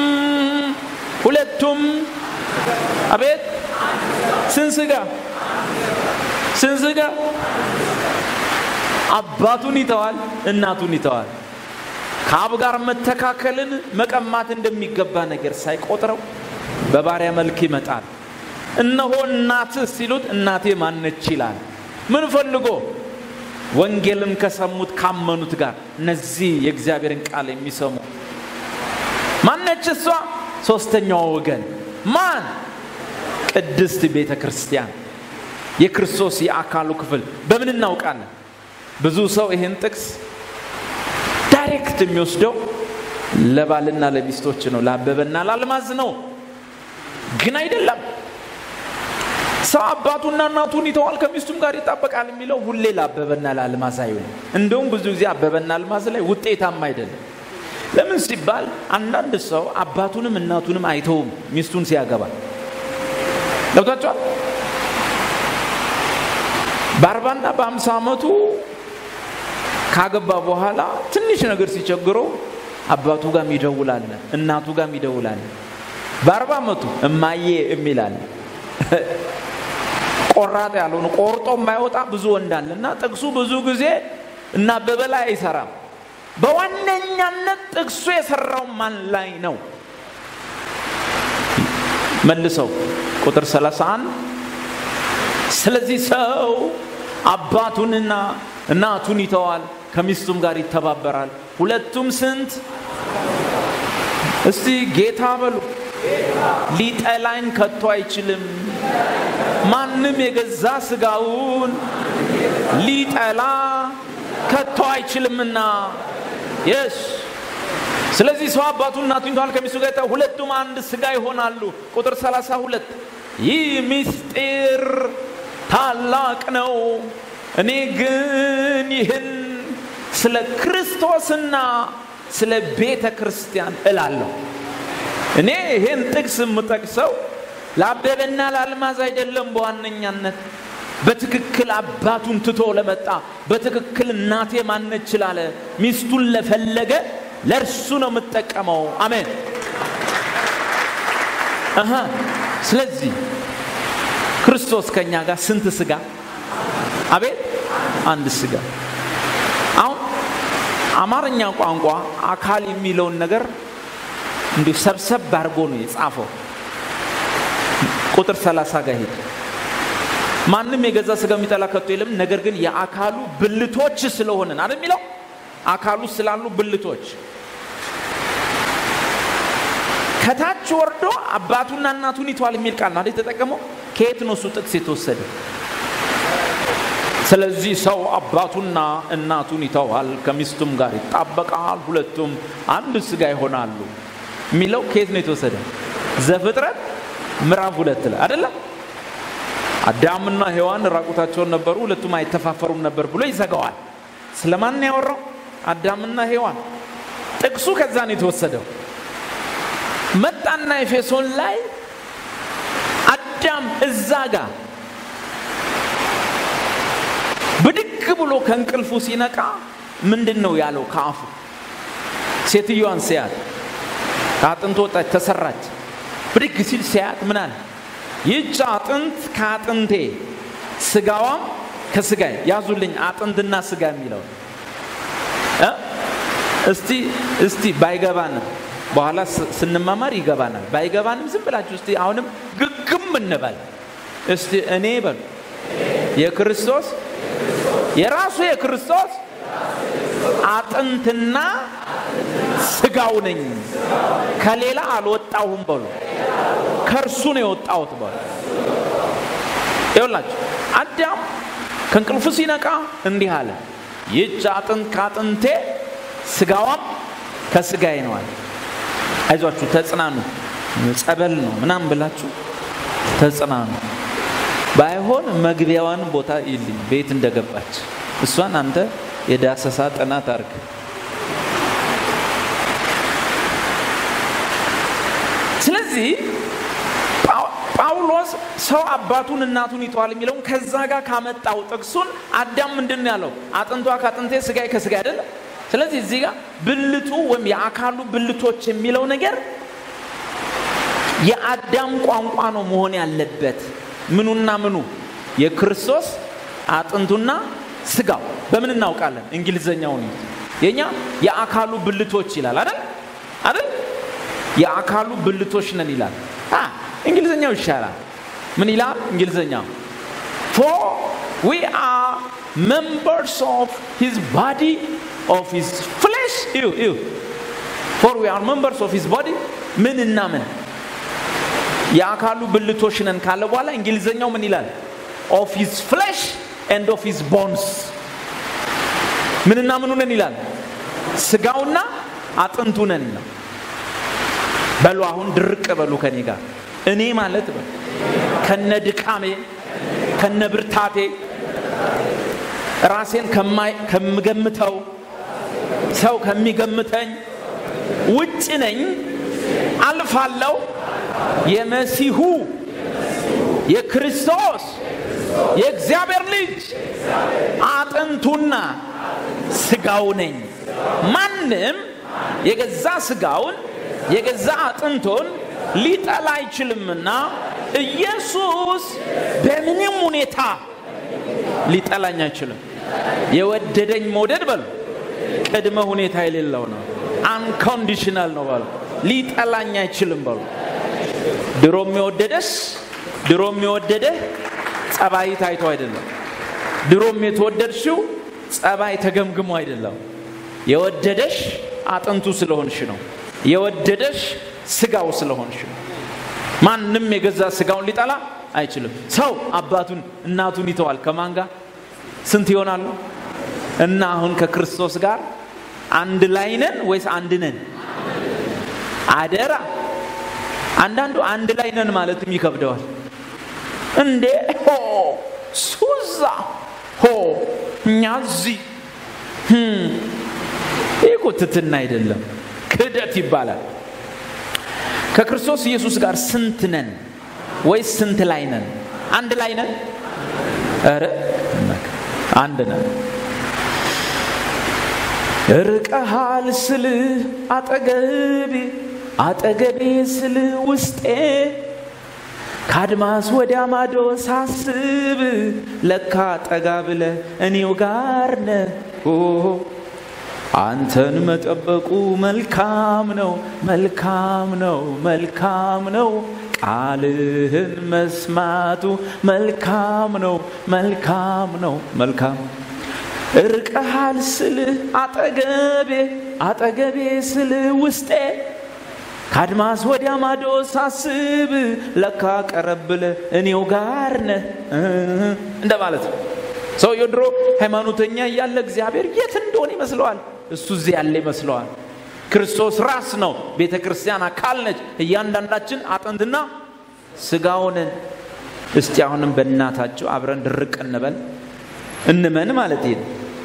ሁለቱም አቤት ስንት ሥጋ ስንት ሥጋ አባቱን ይተዋል፣ እናቱን ይተዋል። ከአብ ጋር መተካከልን መቀማት እንደሚገባ ነገር ሳይቆጥረው በባሪያ መልክ ይመጣል። እነሆ እናትህ ሲሉት እናቴ ማነች ይላል። ምን ፈልጎ? ወንጌልን ከሰሙት ካመኑት ጋር እነዚህ የእግዚአብሔርን ቃል የሚሰሙ ማነች እሷ? ሶስተኛው ወገን ማን? ቅድስት ቤተ ክርስቲያን የክርስቶስ የአካሉ ክፍል። በምን እናውቃለን? ብዙ ሰው ይህን ጥቅስ ዳይሬክት የሚወስደው ለባልና ለሚስቶች ነው፣ ለአበበና ለአልማዝ ነው። ግን አይደለም። ሰው አባቱና እናቱን ይተዋል ከሚስቱም ጋር ይጣበቃል የሚለው ሁሌ ለአበበና ለአልማዝ አይሆንም። እንደውም ብዙ ጊዜ አበበና አልማዝ ላይ ውጤታማ አይደለም። ለምን ሲባል አንዳንድ ሰው አባቱንም እናቱንም አይተውም ሚስቱን ሲያገባ ገብቷቸዋል። በአርባና በአምሳ ዓመቱ ካገባ በኋላ ትንሽ ነገር ሲቸግረው አባቱ ጋር ይደውላል፣ እናቱ ጋር ይደውላል። በአርባ ዓመቱ እማዬ የሚላል ቆራጥ ያልሆነ ቆርጦ የማይወጣ ብዙ ወንድ አለ እና ጥቅሱ ብዙ ጊዜ እና አበበ ላይ አይሰራም። በዋነኛነት ጥቅሱ የሰራው ማን ላይ ነው? መልሰው ቁጥር 31 ስለዚህ ሰው አባቱንና እናቱን ይተዋል፣ ከሚስቱም ጋር ይተባበራል፣ ሁለቱም ስንት እስቲ ጌታ በሉ። ሊጠላኝ ከቶ አይችልም። ማንም የገዛ ስጋውን ሊጠላ ከቶ አይችልምና የስ ስለዚህ ሰው አባቱን እናቱን ይተዋል ከሚስቱ ጋር ይተዋል፣ ሁለቱም አንድ ስጋ ይሆናሉ። ቁጥር 32 ይህ ምስጢር ታላቅ ነው። እኔ ግን ይህን ስለ ክርስቶስና ስለ ቤተ ክርስቲያን እላለሁ። እኔ ይህን ጥቅስ የምጠቅሰው ለአበበና ለአልማዝ አይደለም። በዋነኛነት በትክክል አባቱን ትቶ ለመጣ በትክክል እናቴ ማነች ላለ ሚስቱን ለፈለገ ለእርሱ ነው የምጠቀመው። አሜን። አሃ ስለዚህ ክርስቶስ ከኛ ጋር ስንት ስጋ? አቤት አንድ ስጋ። አሁን አማርኛ ቋንቋ አካል የሚለውን ነገር እንዲሁ ሰብሰብ አድርጎ ነው የጻፈው። ቁጥር 30 ጋር ሄድ ማንም የገዛ ስጋ የሚጠላ ከቶ የለም፣ ነገር ግን የአካሉ ብልቶች ስለሆንን አይደል የሚለው አካሉ ስላሉ ብልቶች ከታች ወርዶ አባቱና እናቱን ይተዋል የሚል ቃል ነው አይደል የተጠቀመው። ከየት ነው እሱ ጥቅስ የተወሰደ? ስለዚህ ሰው አባቱና እናቱን ይተዋል፣ ከሚስቱም ጋር ይጣበቃል፣ ሁለቱም አንድ ስጋ ይሆናሉ የሚለው ከየት ነው የተወሰደ? ዘፍጥረት ምዕራፍ ሁለት ላይ አይደለም። አዳምና ሔዋን ራቁታቸውን ነበሩ፣ ሁለቱም አይተፋፈሩም ነበር ብሎ ይዘጋዋል። ስለማን ያወራው? አዳምና ሔዋን። ጥቅሱ ከዛ ነው የተወሰደው። መጣና ኤፌሶን ላይ አዳም እዛ ጋር ብድግ ብሎ ከእንቅልፉ ሲነቃ ምንድን ነው ያለው? ከአፉ ሴትዮዋን ሲያት ከአጥንት ወጣች ተሰራች። ብድግ ሲል ሲያት ምን አለ? ይህች አጥንት ከአጥንቴ ስጋዋም ከስጋዬ። ያዙልኝ አጥንትና ስጋ የሚለው እስቲ እስቲ ባይገባንም በኋላ ስንማማር ይገባናል። ባይገባንም ዝም ብላችሁ እስቲ አሁንም ግግም እንበል እስቲ እኔ በሉ የክርስቶስ የራሱ የክርስቶስ አጥንትና ስጋው ነኝ። ከሌላ አልወጣሁም በሉ ከእርሱ ነው የወጣሁት በሉ። ይኸውላችሁ አዳም ከእንቅልፉ ሲነቃ እንዲህ አለ፣ ይህች አጥንት ከአጥንቴ ስጋዋም ከስጋዬ ነው አለ። አይዟችሁ ተጽናኑ፣ ጸበል ነው ምናምን ብላችሁ ተጽናኑ። ባይሆን መግቢያዋን ቦታ ይልኝ ቤት እንደገባች እሷን አንተ የዳሰሳ ጥናት አርግ። ስለዚህ ጳውሎስ ሰው አባቱን እናቱን ይተዋል የሚለውን ከዛ ጋር ካመጣው ጥቅሱን አዳም ምንድን ነው ያለው? አጥንቷ ከአጥንቴ ስጋዬ ከስጋ አይደለም። ስለዚህ እዚህ ጋር ብልቱ ወይም የአካሉ ብልቶች የሚለው ነገር የአዳም ቋንቋ ነው መሆን ያለበት። ምኑና ምኑ? የክርስቶስ አጥንቱና ስጋው። በምን እናውቃለን? እንግሊዘኛውን የኛ የአካሉ ብልቶች ይላል አይደል አይደል? የአካሉ ብልቶች ነን ይላል። እንግሊዝኛው ይሻላል። ምን ይላል እንግሊዝኛው? ፎር ዊ አር members of his body of his flesh ew, ew. for we are members of his body ምን እና ምን የአካሉ ብልቶች ነን ካለ በኋላ እንግሊዘኛው ምን ይላል of his flesh and of his bones ምንና ምኑ ነን ይላል ስጋውና አጥንቱ ነን ይላል በሉ አሁን ድርቅ በሉ ከኔ ጋር እኔ ማለት በሉ ከነ ድካሜ ከነ ብርታቴ ራሴን ከምገምተው ሰው ከሚገምተኝ ውጭ ነኝ አልፋለሁ የመሲሁ የክርስቶስ የእግዚአብሔር ልጅ አጥንቱና ስጋው ነኝ ማንም የገዛ ስጋውን የገዛ አጥንቶን ሊጠላ አይችልምና ኢየሱስ በምንም ሁኔታ ሊጠላኝ አይችልም የወደደኝ መውደድ በሉ ቅድመ ሁኔታ የሌለው ነው አንኮንዲሽናል ነው በሉ ሊጠላኝ አይችልም በሉ ድሮ የሚወደደስ ድሮ የሚወደደህ ጸባይ ታይቶ አይደለም ድሮም የተወደድሽው ጸባይ ተገምግሞ አይደለም የወደደሽ አጥንቱ ስለሆንሽ ነው የወደደሽ ስጋው ስለሆንሽ ነው ማንም የገዛ ስጋውን ሊጠላ አይችልም ሰው አባቱን እናቱን ይተዋል ከማን ጋር ስንት ይሆናሉ እና አሁን ከክርስቶስ ጋር አንድ ላይ ነን ወይስ አንድ ነን አደራ አንዳንዱ አንድ ላይ ነን ማለትም ይከብደዋል እንዴ ሆ ሱዛ ሆ እኛ እዚህ ይህ እኮ ትትና አይደለም ክደት ይባላል ከክርስቶስ ኢየሱስ ጋር ስንት ነን ወይስ ስንት ላይ ነን አንድ ላይ ነን ኧረ አንድ ነን ርቀሃል ስል አጠገቤ አጠገቤ ስል ውስጤ ከአድማስ ወዲያ ማዶ ሳስብ ለካ ጠጋ ብለ እኔው ጋር ነ አንተን መጠበቁ መልካም ነው መልካም ነው መልካም ነው ቃልህን መስማቱ መልካም ነው መልካም ነው መልካም እርቀሃል ስልህ አጠገቤ አጠገቤ ስልህ ውስጤ ከአድማስ ወዲያ ማዶ ሳስብ ለካ ቀረብለ እኔው ጋር ነህ እንደማለት ነው ሰውየው ድሮ ሃይማኖተኛ እያለ እግዚአብሔር የት እንደሆነ ይመስለዋል እሱ እዚህ ያለ ይመስለዋል ክርስቶስ ራስ ነው ቤተ ክርስቲያን አካል ነች እያንዳንዳችን አጥንትና ስጋውንን እስቲ አሁንም በእናታቸው አብረን ድርቅ እንበል እንመን ማለት ይሄ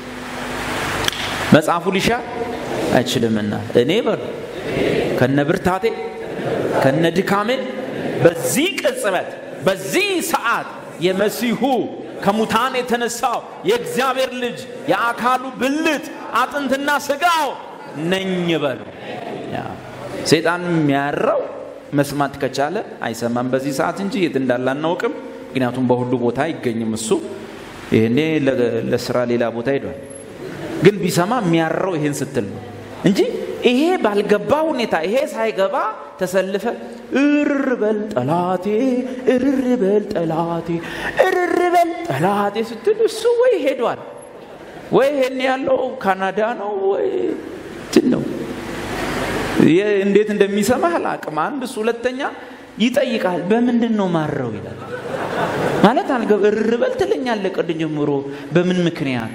መጽሐፉ ሊሻር አይችልምና እኔ በሉ ከነ ብርታቴ ከነ ድካሜ በዚህ ቅጽበት በዚህ ሰዓት የመሲሁ ከሙታን የተነሳው የእግዚአብሔር ልጅ የአካሉ ብልት አጥንትና ስጋው ነኝ በሉ ሴጣን የሚያረው መስማት ከቻለ አይሰማም በዚህ ሰዓት እንጂ የት እንዳለ አናውቅም ምክንያቱም በሁሉ ቦታ አይገኝም እሱ ይህኔ ለስራ ሌላ ቦታ ሄዷል ግን ቢሰማ የሚያረው ይሄን ስትል ነው እንጂ ይሄ ባልገባ ሁኔታ ይሄ ሳይገባ ተሰልፈ እርር በል ጠላቴ እርር በል ጠላቴ እርር በል ጠላቴ ስትል እሱ ወይ ሄዷል ወይ ይሄን ያለው ካናዳ ነው ወይ እንትን ነው እንዴት እንደሚሰማህ አላቅም አንድ እሱ ሁለተኛ ይጠይቃል በምንድን ነው ማረው ይላል ማለት አልገብ እርር በል ትለኛለ ቅድ ጀምሮ በምን ምክንያት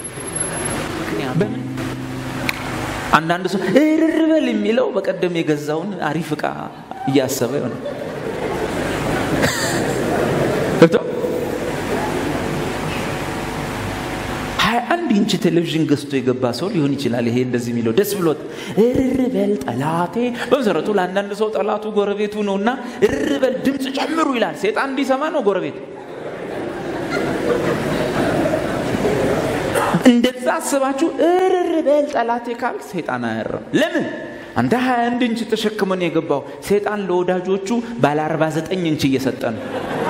በምን አንዳንድ ሰው እርር በል የሚለው በቀደም የገዛውን አሪፍ እቃ እያሰበ ይሆነ አንድ ኢንች ቴሌቪዥን ገዝቶ የገባ ሰው ሊሆን ይችላል። ይሄ እንደዚህ የሚለው ደስ ብሎት እርር በል ጠላቴ። በመሰረቱ ለአንዳንድ ሰው ጠላቱ ጎረቤቱ ነውና እርር በል ድምፅ ጨምሩ ይላል። ሴጣን እንዲሰማ ነው ጎረቤት እንደዛ አስባችሁ እርር በል ጠላቴ ካልክ ሰይጣን አያርም። ለምን? አንተ 21 ኢንች ተሸክመን የገባው ሰይጣን ለወዳጆቹ ባለ 49 ኢንች እየሰጠ ነው።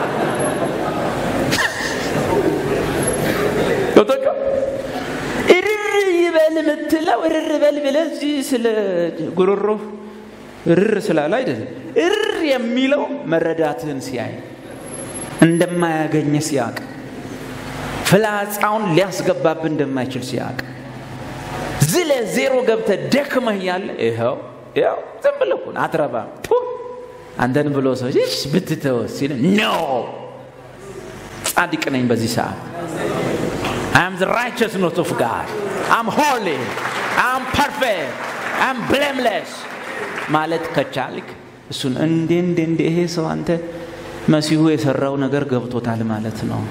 ገብቶኛል? እርር ይበል የምትለው እርር በል ብለህ እዚህ ስለ ጉሮሮ እርር ስላለ አይደለም። እርር የሚለው መረዳትህን ሲያይ እንደማያገኘ ሲያቅ ፍላጻውን ሊያስገባብህ እንደማይችል ሲያቅ ዝለ ዜሮ ገብተ ደክመህ እያለ ይኸው ይኸው ዝም ብለህ እኮ ነው አትረባም ቱ አንተን ብሎ ሰው እሺ ብትተው ሲል ኖ ጻድቅ ነኝ በዚህ ሰዓት I am the righteousness of God. I'm holy. I'm perfect. I'm blameless. ማለት ከቻልክ እሱን እንዴ እንዴ እንዴ ይሄ ሰው አንተ መሲሁ የሰራው ነገር ገብቶታል ማለት ነው።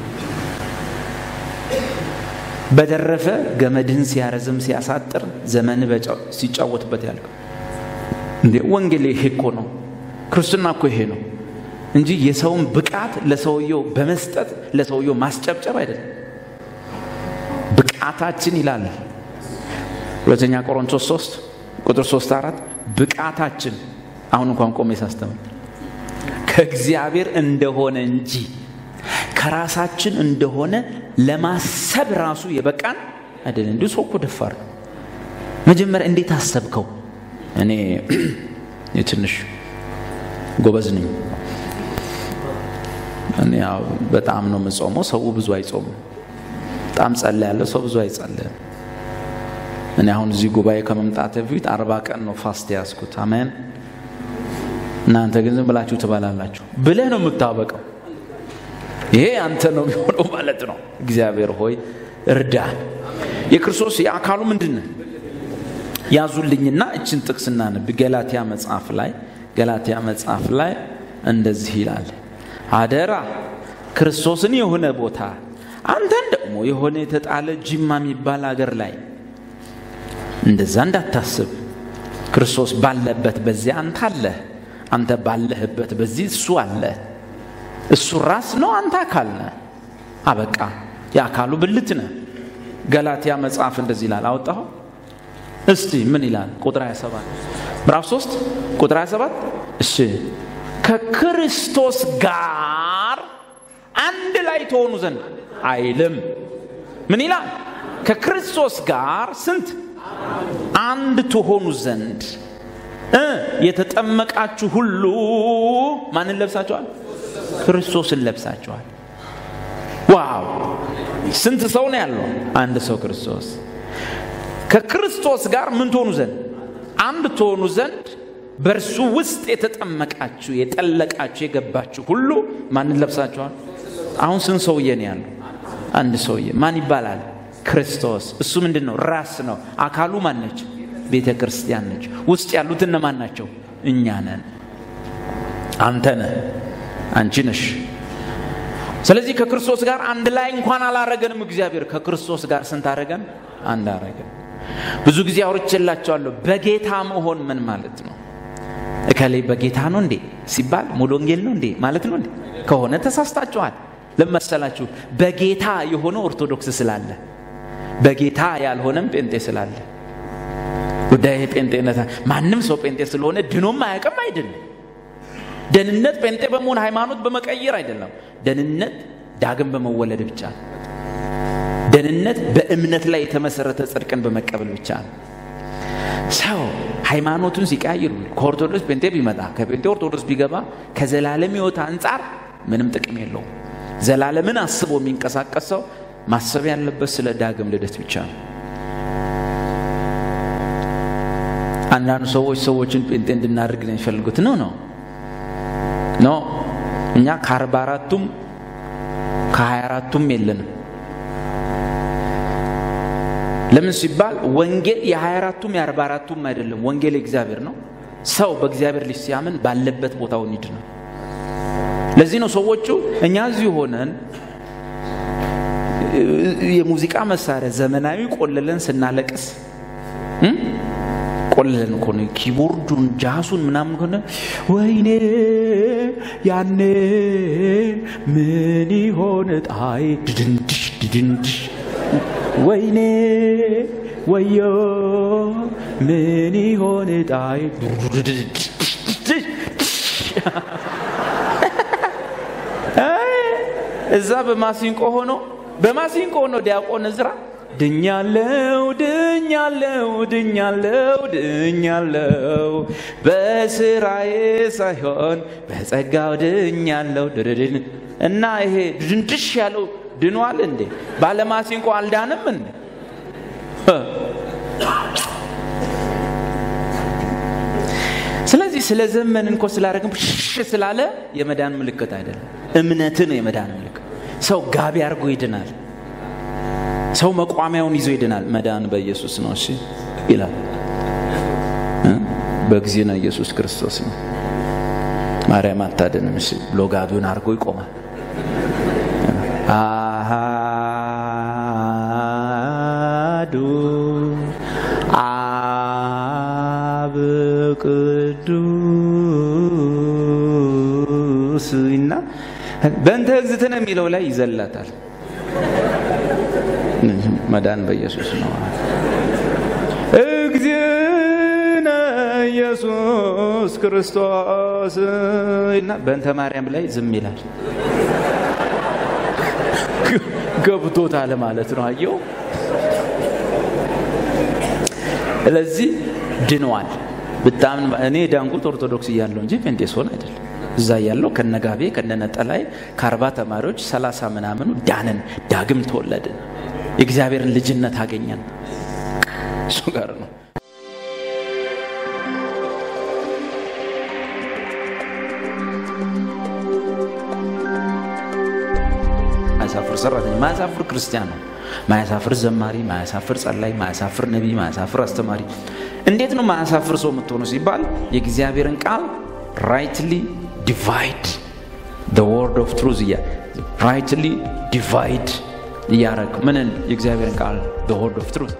በደረፈ ገመድህን ሲያረዝም ሲያሳጥር ዘመን ሲጫወትበት ያልከው እንዴ ወንጌል ይሄ እኮ ነው። ክርስትና እኮ ይሄ ነው እንጂ የሰውን ብቃት ለሰውየው በመስጠት ለሰውየው ማስጨብጨብ አይደለም። ብቃታችን ይላል ሁለተኛ ቆሮንቶስ 3 ቁጥር 3 4 ብቃታችን አሁን እንኳን ቆሜ ሳስተምር ከእግዚአብሔር እንደሆነ እንጂ ከራሳችን እንደሆነ ለማሰብ ራሱ የበቃን አይደለም። እንዲሁ ሰው እኮ ደፋር ነው። መጀመሪያ እንዴት አሰብከው? እኔ ትንሽ ጎበዝ ነኝ። እኔ ያው በጣም ነው የምጾመው። ሰው ብዙ አይጾምም። በጣም ጸለ ያለው ሰው ብዙ አይጸልም። እኔ አሁን እዚህ ጉባኤ ከመምጣት በፊት አርባ ቀን ነው ፋስት ያዝኩት። አሜን። እናንተ ግን ዝም ብላችሁ ትበላላችሁ ብለህ ነው የምታበቀው። ይሄ አንተ ነው የሚሆነው ማለት ነው። እግዚአብሔር ሆይ እርዳ። የክርስቶስ የአካሉ ምንድን ነው? ያዙልኝና እችን ጥቅስ እናንብ። ገላትያ መጽሐፍ ላይ ገላትያ መጽሐፍ ላይ እንደዚህ ይላል፣ አደራ ክርስቶስን የሆነ ቦታ አንተን ደግሞ የሆነ የተጣለ ጅማ የሚባል አገር ላይ እንደዛ እንዳታስብ። ክርስቶስ ባለበት በዚያ አንተ አለህ፣ አንተ ባለህበት በዚህ እሱ አለ። እሱ ራስ ነው፣ አንተ አካል ነህ። አበቃ። የአካሉ ብልት ነህ። ገላትያ መጽሐፍ እንደዚህ ይላል። አወጣሁ እስቲ ምን ይላል? ቁጥር 27 ምዕራፍ 3 ቁጥር 27 እሺ ከክርስቶስ ጋር አንድ ላይ ተሆኑ ዘንድ አይልም። ምን ይላል? ከክርስቶስ ጋር ስንት አንድ ትሆኑ ዘንድ እ የተጠመቃችሁ ሁሉ ማንን ለብሳችኋል? ክርስቶስን ለብሳችኋል። ዋው! ስንት ሰው ነው ያለው? አንድ ሰው ክርስቶስ። ከክርስቶስ ጋር ምን ትሆኑ ዘንድ አንድ ትሆኑ ዘንድ በእርሱ ውስጥ የተጠመቃችሁ የጠለቃችሁ የገባችሁ ሁሉ ማንን ለብሳችኋል? አሁን ስንት ሰውዬ ነው ያለው? አንድ ሰውዬ። ማን ይባላል? ክርስቶስ። እሱ ምንድን ነው? ራስ ነው። አካሉ ማን ነች? ቤተ ክርስቲያን ነች። ውስጥ ያሉት እነማን ናቸው? እኛ ነን። አንተ ነህ፣ አንቺ ነሽ። ስለዚህ ከክርስቶስ ጋር አንድ ላይ እንኳን አላረገንም። እግዚአብሔር ከክርስቶስ ጋር ስንት አረገን? አንድ አረገን። ብዙ ጊዜ አውርቼላቸዋለሁ። በጌታ መሆን ምን ማለት ነው? እከሌ በጌታ ነው እንዴ ሲባል ሙሉ ወንጌል ነው እንዴ ማለት ነው እንዴ? ከሆነ ተሳስታችኋል። ለመሰላችሁ በጌታ የሆነ ኦርቶዶክስ ስላለ በጌታ ያልሆነም ጴንጤ ስላለ ጉዳይ ጴንጤነት ማንም ሰው ጴንጤ ስለሆነ ድኖም አያውቅም አይደለም። ደህንነት ጴንጤ በመሆን ሃይማኖት በመቀየር አይደለም። ደህንነት ዳግም በመወለድ ብቻ ነው። ደህንነት በእምነት ላይ የተመሰረተ ጽድቅን በመቀበል ብቻ ነው። ሰው ሃይማኖቱን ሲቀያይር ከኦርቶዶክስ ጴንጤ ቢመጣ ከጴንጤ ኦርቶዶክስ ቢገባ ከዘላለም ሕይወት አንጻር ምንም ጥቅም የለውም። ዘላለምን አስቦ የሚንቀሳቀስ ሰው ማሰብ ያለበት ስለ ዳግም ልደት ብቻ ነው። አንዳንዱ ሰዎች ሰዎችን ጴንጤ እንድናደርግ ነው የሚፈልጉት። ነው ነው ኖ እኛ ከአርባ አራቱም ከሀያ አራቱም የለንም። ለምን ሲባል ወንጌል የሀያ አራቱም የአርባ አራቱም አይደለም። ወንጌል የእግዚአብሔር ነው። ሰው በእግዚአብሔር ልጅ ሲያምን ባለበት ቦታውን ይድ ነው። ለዚህ ነው ሰዎቹ እኛ እዚሁ ሆነን የሙዚቃ መሳሪያ ዘመናዊ ቆልለን ስናለቅስ እም? ቆልለን እኮ ነው ኪቦርዱን ጃሱን ምናምን ከሆነ ወይኔ ያኔ ምን ይሆን ጣይ ድድንድሽ ድድንድሽ ወይኔ ወዮ ምን ይሆን ጣይ አይ፣ እዛ በማሲንቆ ሆኖ በማሲንቆ ሆኖ ዲያቆን እዝራ ድኛለው ድኛለው ድኛለው ድኛለው በስራዬ ሳይሆን በጸጋው ድኛለው ድድድን እና ይሄ ድንድሽ ያለው ድኗል እንዴ? ባለማሲንቆ አልዳንም እንዴ? ስለዚህ ስለ ዘመንን እኮ ስላደረግን ሽ ስላለ የመዳን ምልክት አይደለም። እምነትን ነው የመዳን ምልክት። ሰው ጋቢ አድርጎ ይድናል። ሰው መቋሚያውን ይዞ ይድናል። መዳን በኢየሱስ ነው እሺ ይላል እ? በጊዜና ኢየሱስ ክርስቶስ ነው። ማርያም አታድንም እሺ ብሎ ጋቢውን አድርጎ ይቆማል። አሃዱ አብ ቅዱስ እና በእንተ እግዝእትነ የሚለው ላይ ይዘላታል። መዳን በኢየሱስ ነው። እግዚእነ ኢየሱስ ክርስቶስ እና በእንተ ማርያም ላይ ዝም ይላል። ገብቶታል ማለት ነው። አየው። ስለዚህ ድነዋል። በጣም እኔ ዳንጉት ኦርቶዶክስ እያለሁ እንጂ ፔንቴሶን አይደለም። እዛ እያለሁ ከነጋቤ ከነነጠላይ ከአርባ ተማሪዎች ሰላሳ ምናምኑ ዳንን፣ ዳግም ተወለድን፣ የእግዚአብሔርን ልጅነት አገኘን። እሱ ጋር ነው። ማያሳፍር ሰራተኛ፣ ማያሳፍር ክርስቲያን ነው። ማያሳፍር ዘማሪ፣ ማያሳፍር ጸላይ፣ ማያሳፍር ነቢይ፣ ማያሳፍር አስተማሪ። እንዴት ነው ማያሳፍር ሰው የምትሆኑ ሲባል የእግዚአብሔርን ቃል ራይትሊ ዲቫይድ ወርድ ኦፍ ትሩዝ እያ ራይትሊ ዲቫይድ እያረግ ምንን የእግዚአብሔርን ቃል ወርድ ኦፍ ትሩዝ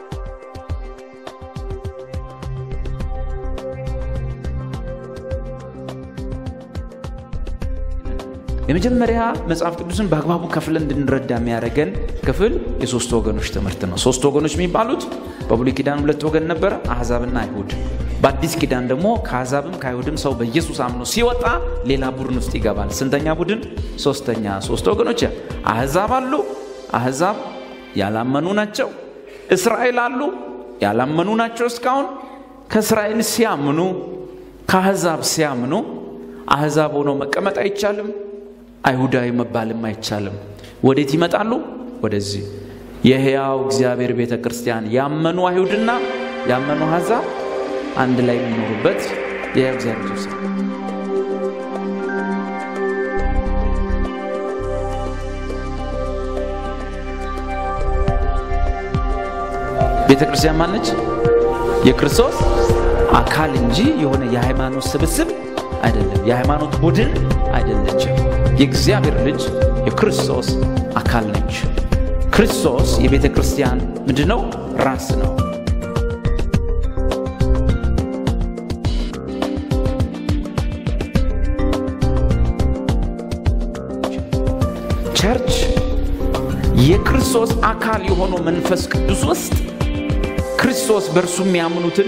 የመጀመሪያ መጽሐፍ ቅዱስን በአግባቡ ከፍለን እንድንረዳ የሚያደርገን ክፍል የሶስት ወገኖች ትምህርት ነው። ሶስት ወገኖች የሚባሉት በብሉይ ኪዳን ሁለት ወገን ነበረ፣ አሕዛብና አይሁድ። በአዲስ ኪዳን ደግሞ ከአሕዛብም ከአይሁድም ሰው በኢየሱስ አምኖ ሲወጣ ሌላ ቡድን ውስጥ ይገባል። ስንተኛ ቡድን? ሶስተኛ። ሶስት ወገኖች አሕዛብ አሉ። አሕዛብ ያላመኑ ናቸው። እስራኤል አሉ። ያላመኑ ናቸው እስካሁን። ከእስራኤል ሲያምኑ ከአሕዛብ ሲያምኑ አሕዛብ ሆነው መቀመጥ አይቻልም። አይሁዳዊ መባልም አይቻልም። ወዴት ይመጣሉ? ወደዚህ የሕያው እግዚአብሔር ቤተ ክርስቲያን ያመኑ አይሁድና ያመኑ አሕዛብ አንድ ላይ የሚኖሩበት የሕያው እግዚአብሔር ቤተ ቤተ ክርስቲያን ማነች? የክርስቶስ አካል እንጂ የሆነ የሃይማኖት ስብስብ አይደለም። የሃይማኖት ቡድን አይደለችም። የእግዚአብሔር ልጅ የክርስቶስ አካል ነች። ክርስቶስ የቤተ ክርስቲያን ምንድን ነው? ራስ ነው። ቸርች የክርስቶስ አካል የሆነው መንፈስ ቅዱስ ውስጥ ክርስቶስ በእርሱ የሚያምኑትን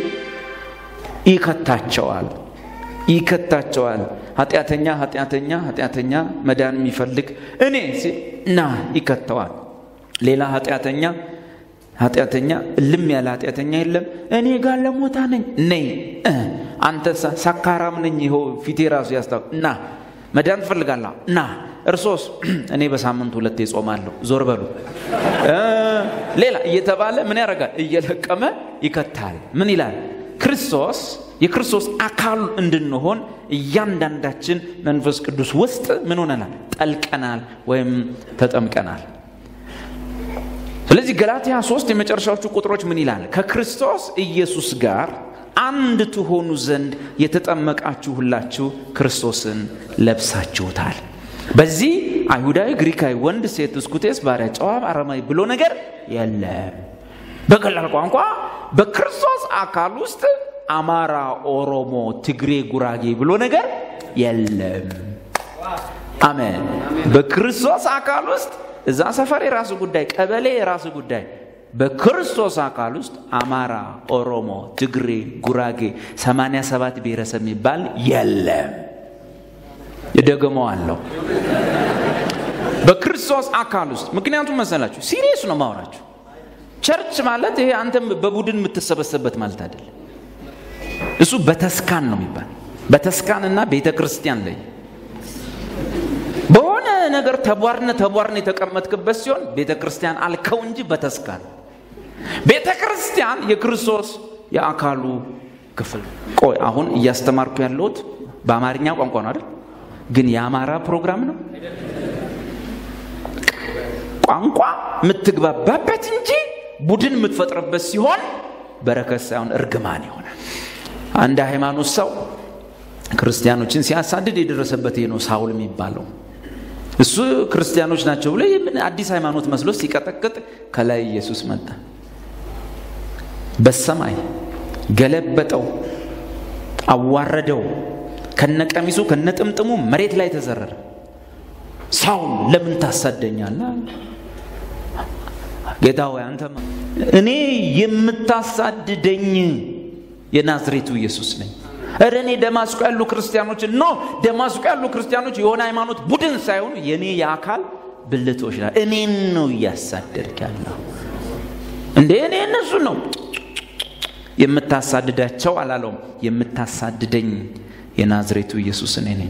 ይከታቸዋል ይከታቸዋል። ኃጢአተኛ ኃጢአተኛ ኃጢአተኛ መዳን የሚፈልግ እኔ ሲል ና ይከተዋል። ሌላ ኃጢአተኛ ኃጢአተኛ እልም ያለ ኃጢአተኛ የለም። እኔ ጋር ለሞታ ነኝ ነይ አንተ ሳካራም ነኝ ይኸው ፊቴ ራሱ ያስታው ና መዳን ትፈልጋለሁ ና እርሶስ እኔ በሳምንት ሁለቴ ጾማለሁ ዞር በሉ ሌላ እየተባለ ምን ያደርጋል እየለቀመ ይከታል ምን ይላል ክርስቶስ የክርስቶስ አካል እንድንሆን እያንዳንዳችን መንፈስ ቅዱስ ውስጥ ምን ሆነናል ጠልቀናል ወይም ተጠምቀናል ስለዚህ ገላትያ ሶስት የመጨረሻዎቹ ቁጥሮች ምን ይላል ከክርስቶስ ኢየሱስ ጋር አንድ ትሆኑ ዘንድ የተጠመቃችሁ ሁላችሁ ክርስቶስን ለብሳችሁታል በዚህ አይሁዳዊ፣ ግሪካዊ፣ ወንድ፣ ሴት፣ እስኩቴስ፣ ባሪያ፣ ጨዋ፣ አረማዊ ብሎ ነገር የለም። በቀላል ቋንቋ በክርስቶስ አካል ውስጥ አማራ፣ ኦሮሞ፣ ትግሬ፣ ጉራጌ ብሎ ነገር የለም። አሜን። በክርስቶስ አካል ውስጥ እዛ ሰፈር የራሱ ጉዳይ፣ ቀበሌ የራሱ ጉዳይ። በክርስቶስ አካል ውስጥ አማራ፣ ኦሮሞ፣ ትግሬ፣ ጉራጌ፣ 87 ብሔረሰብ የሚባል የለም። እደግመዋለሁ። በክርስቶስ አካል ውስጥ ምክንያቱም መሰላችሁ ሲሪየስ ነው ማውራችሁ። ቸርች ማለት ይሄ አንተም በቡድን የምትሰበሰብበት ማለት አይደለም። እሱ በተስካን ነው የሚባል በተስካንና ቤተ ክርስቲያን ላይ በሆነ ነገር ተቧርነ ተቧርነ የተቀመጥክበት ሲሆን ቤተ ክርስቲያን አልከው እንጂ በተስካን ቤተ ክርስቲያን የክርስቶስ የአካሉ ክፍል ቆይ አሁን እያስተማርኩ ያለሁት በአማርኛ ቋንቋ ነው አይደል ግን የአማራ ፕሮግራም ነው ቋንቋ የምትግባባበት እንጂ ቡድን የምትፈጥርበት ሲሆን በረከት ሳይሆን እርግማን ይሆናል አንድ ሃይማኖት ሰው ክርስቲያኖችን ሲያሳድድ የደረሰበት ይሄ ነው ሳውል የሚባለው እሱ ክርስቲያኖች ናቸው ብሎ ምን አዲስ ሃይማኖት መስሎ ሲቀጠቅጥ ከላይ ኢየሱስ መጣ በሰማይ ገለበጠው አዋረደው ከነቀሚሱ ከነጥምጥሙ መሬት ላይ ተዘረረ ሳውል ለምን ታሳደኛለ ጌታ ሆይ አንተ እኔ የምታሳድደኝ የናዝሬቱ ኢየሱስ ነኝ እረ እኔ ደማስቆ ያሉ ክርስቲያኖች ኖ ደማስቆ ያሉ ክርስቲያኖች የሆነ ሃይማኖት ቡድን ሳይሆኑ የእኔ የአካል ብልቶች ና እኔን ነው እያሳደድክ ያለው እንዴ እኔ እነሱ ነው የምታሳድዳቸው አላለውም የምታሳድደኝ የናዝሬቱ ኢየሱስ እኔ ነኝ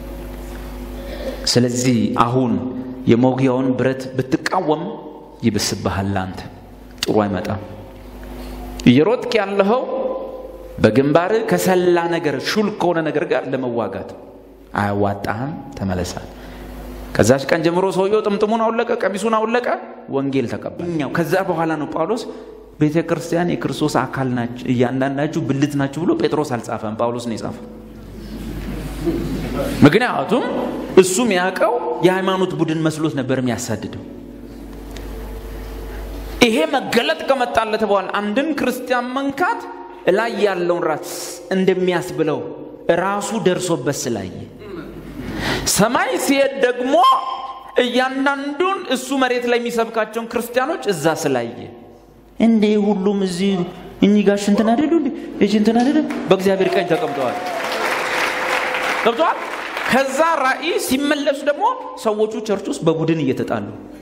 ስለዚህ አሁን የመውጊያውን ብረት ብትቃወም ይብስብሃል አንተ ጥሩ አይመጣም እየሮጥክ ያለኸው በግንባር ከሰላ ነገር ሹል ከሆነ ነገር ጋር ለመዋጋት አያዋጣህም ተመለሳል ከዛች ቀን ጀምሮ ሰውየው ጥምጥሙን አውለቀ ቀሚሱን አውለቀ ወንጌል ተቀበል ከዛ በኋላ ነው ጳውሎስ ቤተ ክርስቲያን የክርስቶስ አካል ናቸው እያንዳንዳችሁ ብልት ናችሁ ብሎ ጴጥሮስ አልጻፈም ጳውሎስ ነው የጻፈው ምክንያቱም እሱም ያውቀው የሃይማኖት ቡድን መስሎት ነበር የሚያሳድደው ይሄ መገለጥ ከመጣለት በኋላ አንድን ክርስቲያን መንካት ላይ ያለውን ራስ እንደሚያስብለው ራሱ ደርሶበት ስላየ ሰማይ ሲሄድ ደግሞ እያንዳንዱን እሱ መሬት ላይ የሚሰብካቸውን ክርስቲያኖች እዛ ስላየ እንዴ ሁሉም እዚህ እኚህ ጋር ሽንትን አደሉ እንዴ ሽንትን አደሉ በእግዚአብሔር ቀኝ ተቀምጠዋል ገብተዋል ከዛ ራእይ ሲመለሱ ደግሞ ሰዎቹ ቸርች ውስጥ በቡድን እየተጣሉ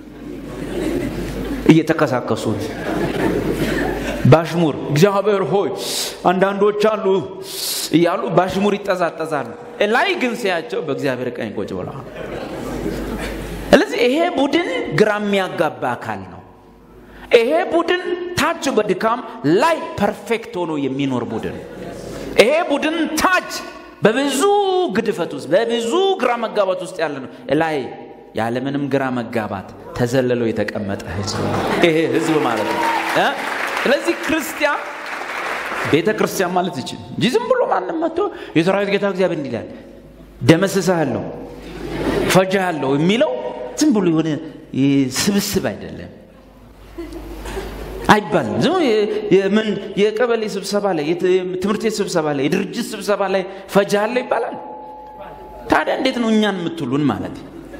እየተከሳከሱ ባሽሙር እግዚአብሔር ሆይ አንዳንዶች አሉ እያሉ ባሽሙር ይጠዛጠዛሉ ላይ ግን ሲያቸው በእግዚአብሔር ቀኝ ቁጭ ብለዋል ስለዚህ ይሄ ቡድን ግራ የሚያጋባ አካል ነው ይሄ ቡድን ታች በድካም ላይ ፐርፌክት ሆኖ የሚኖር ቡድን ይሄ ቡድን ታች በብዙ ግድፈት ውስጥ በብዙ ግራ መጋባት ውስጥ ያለ ነው ላይ ያለምንም ግራ መጋባት ተዘልለው የተቀመጠ ህዝብ ይሄ ህዝብ ማለት ነው ስለዚህ ክርስቲያን ቤተ ክርስቲያን ማለት ይችል እንጂ ዝም ብሎ ማንም መጥቶ የሰራዊት ጌታ እግዚአብሔር እንዲላል ደመስሳለሁ ፈጃለሁ የሚለው ዝም ብሎ የሆነ ስብስብ አይደለም አይባልም ዝም ምን የቀበሌ ስብሰባ ላይ ትምህርት ቤት ስብሰባ ላይ የድርጅት ስብሰባ ላይ ፈጃለሁ ይባላል ታዲያ እንዴት ነው እኛን የምትሉን ማለት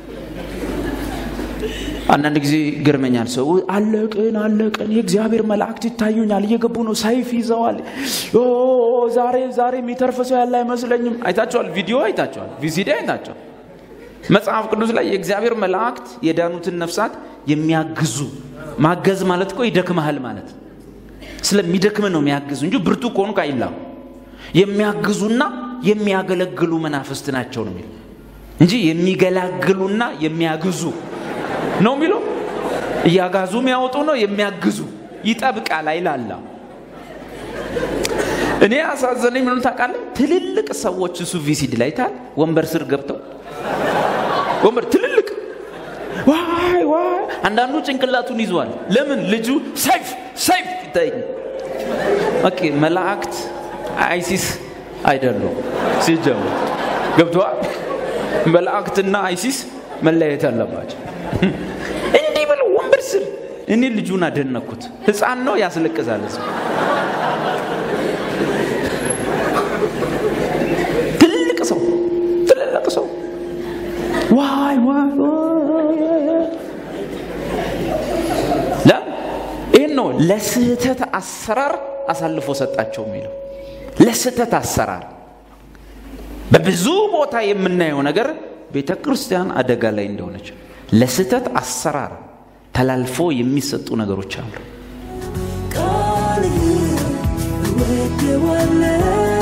አንዳንድ ጊዜ ይገርመኛል ሰው አለቅን አለቅን የእግዚአብሔር መላእክት ይታዩኛል እየገቡ ነው ሰይፍ ይዘዋል ዛሬ ዛሬ የሚተርፍ ሰው ያለ አይመስለኝም አይታቸዋል ቪዲዮ አይታቸዋል ቪሲዲ አይታቸዋል መጽሐፍ ቅዱስ ላይ የእግዚአብሔር መላእክት የዳኑትን ነፍሳት የሚያግዙ ማገዝ ማለት እኮ ይደክመሃል ማለት ስለሚደክም ነው የሚያግዙ እንጂ ብርቱ ከሆኑ አይላም የሚያግዙና የሚያገለግሉ መናፍስት ናቸው ነው የሚለው እንጂ የሚገላግሉና የሚያግዙ ነው የሚለው እያጋዙ የሚያወጡ ነው የሚያግዙ ይጠብቃል አይላላ እኔ አሳዘነኝ ምንም ታውቃለህ ትልልቅ ሰዎች እሱ ቪሲድ ላይ ታል ወንበር ስር ገብተው ወንበር ትልልቅ ዋይ ዋይ አንዳንዱ ጭንቅላቱን ይዟል ለምን ልጁ ሰይፍ ሰይፍ ይታይ ኦኬ መላእክት አይሲስ አይደሉም ሲጀምር ገብተዋል መላእክትና አይሲስ መለያየት አለባቸው። እንዲህ ብለው ወንበር ስር እኔ ልጁን አደነኩት። ህፃን ነው ያስለቅሳል። ህዝብ ትልቅ ሰው ትልልቅ ሰው ዋይ ዋይ ይህን ነው ለስህተት አሰራር አሳልፎ ሰጣቸው የሚለው ለስህተት አሰራር በብዙ ቦታ የምናየው ነገር ቤተ ክርስቲያን አደጋ ላይ እንደሆነች ለስህተት አሰራር ተላልፎ የሚሰጡ ነገሮች አሉ። ቃልህን እወደዋለሁ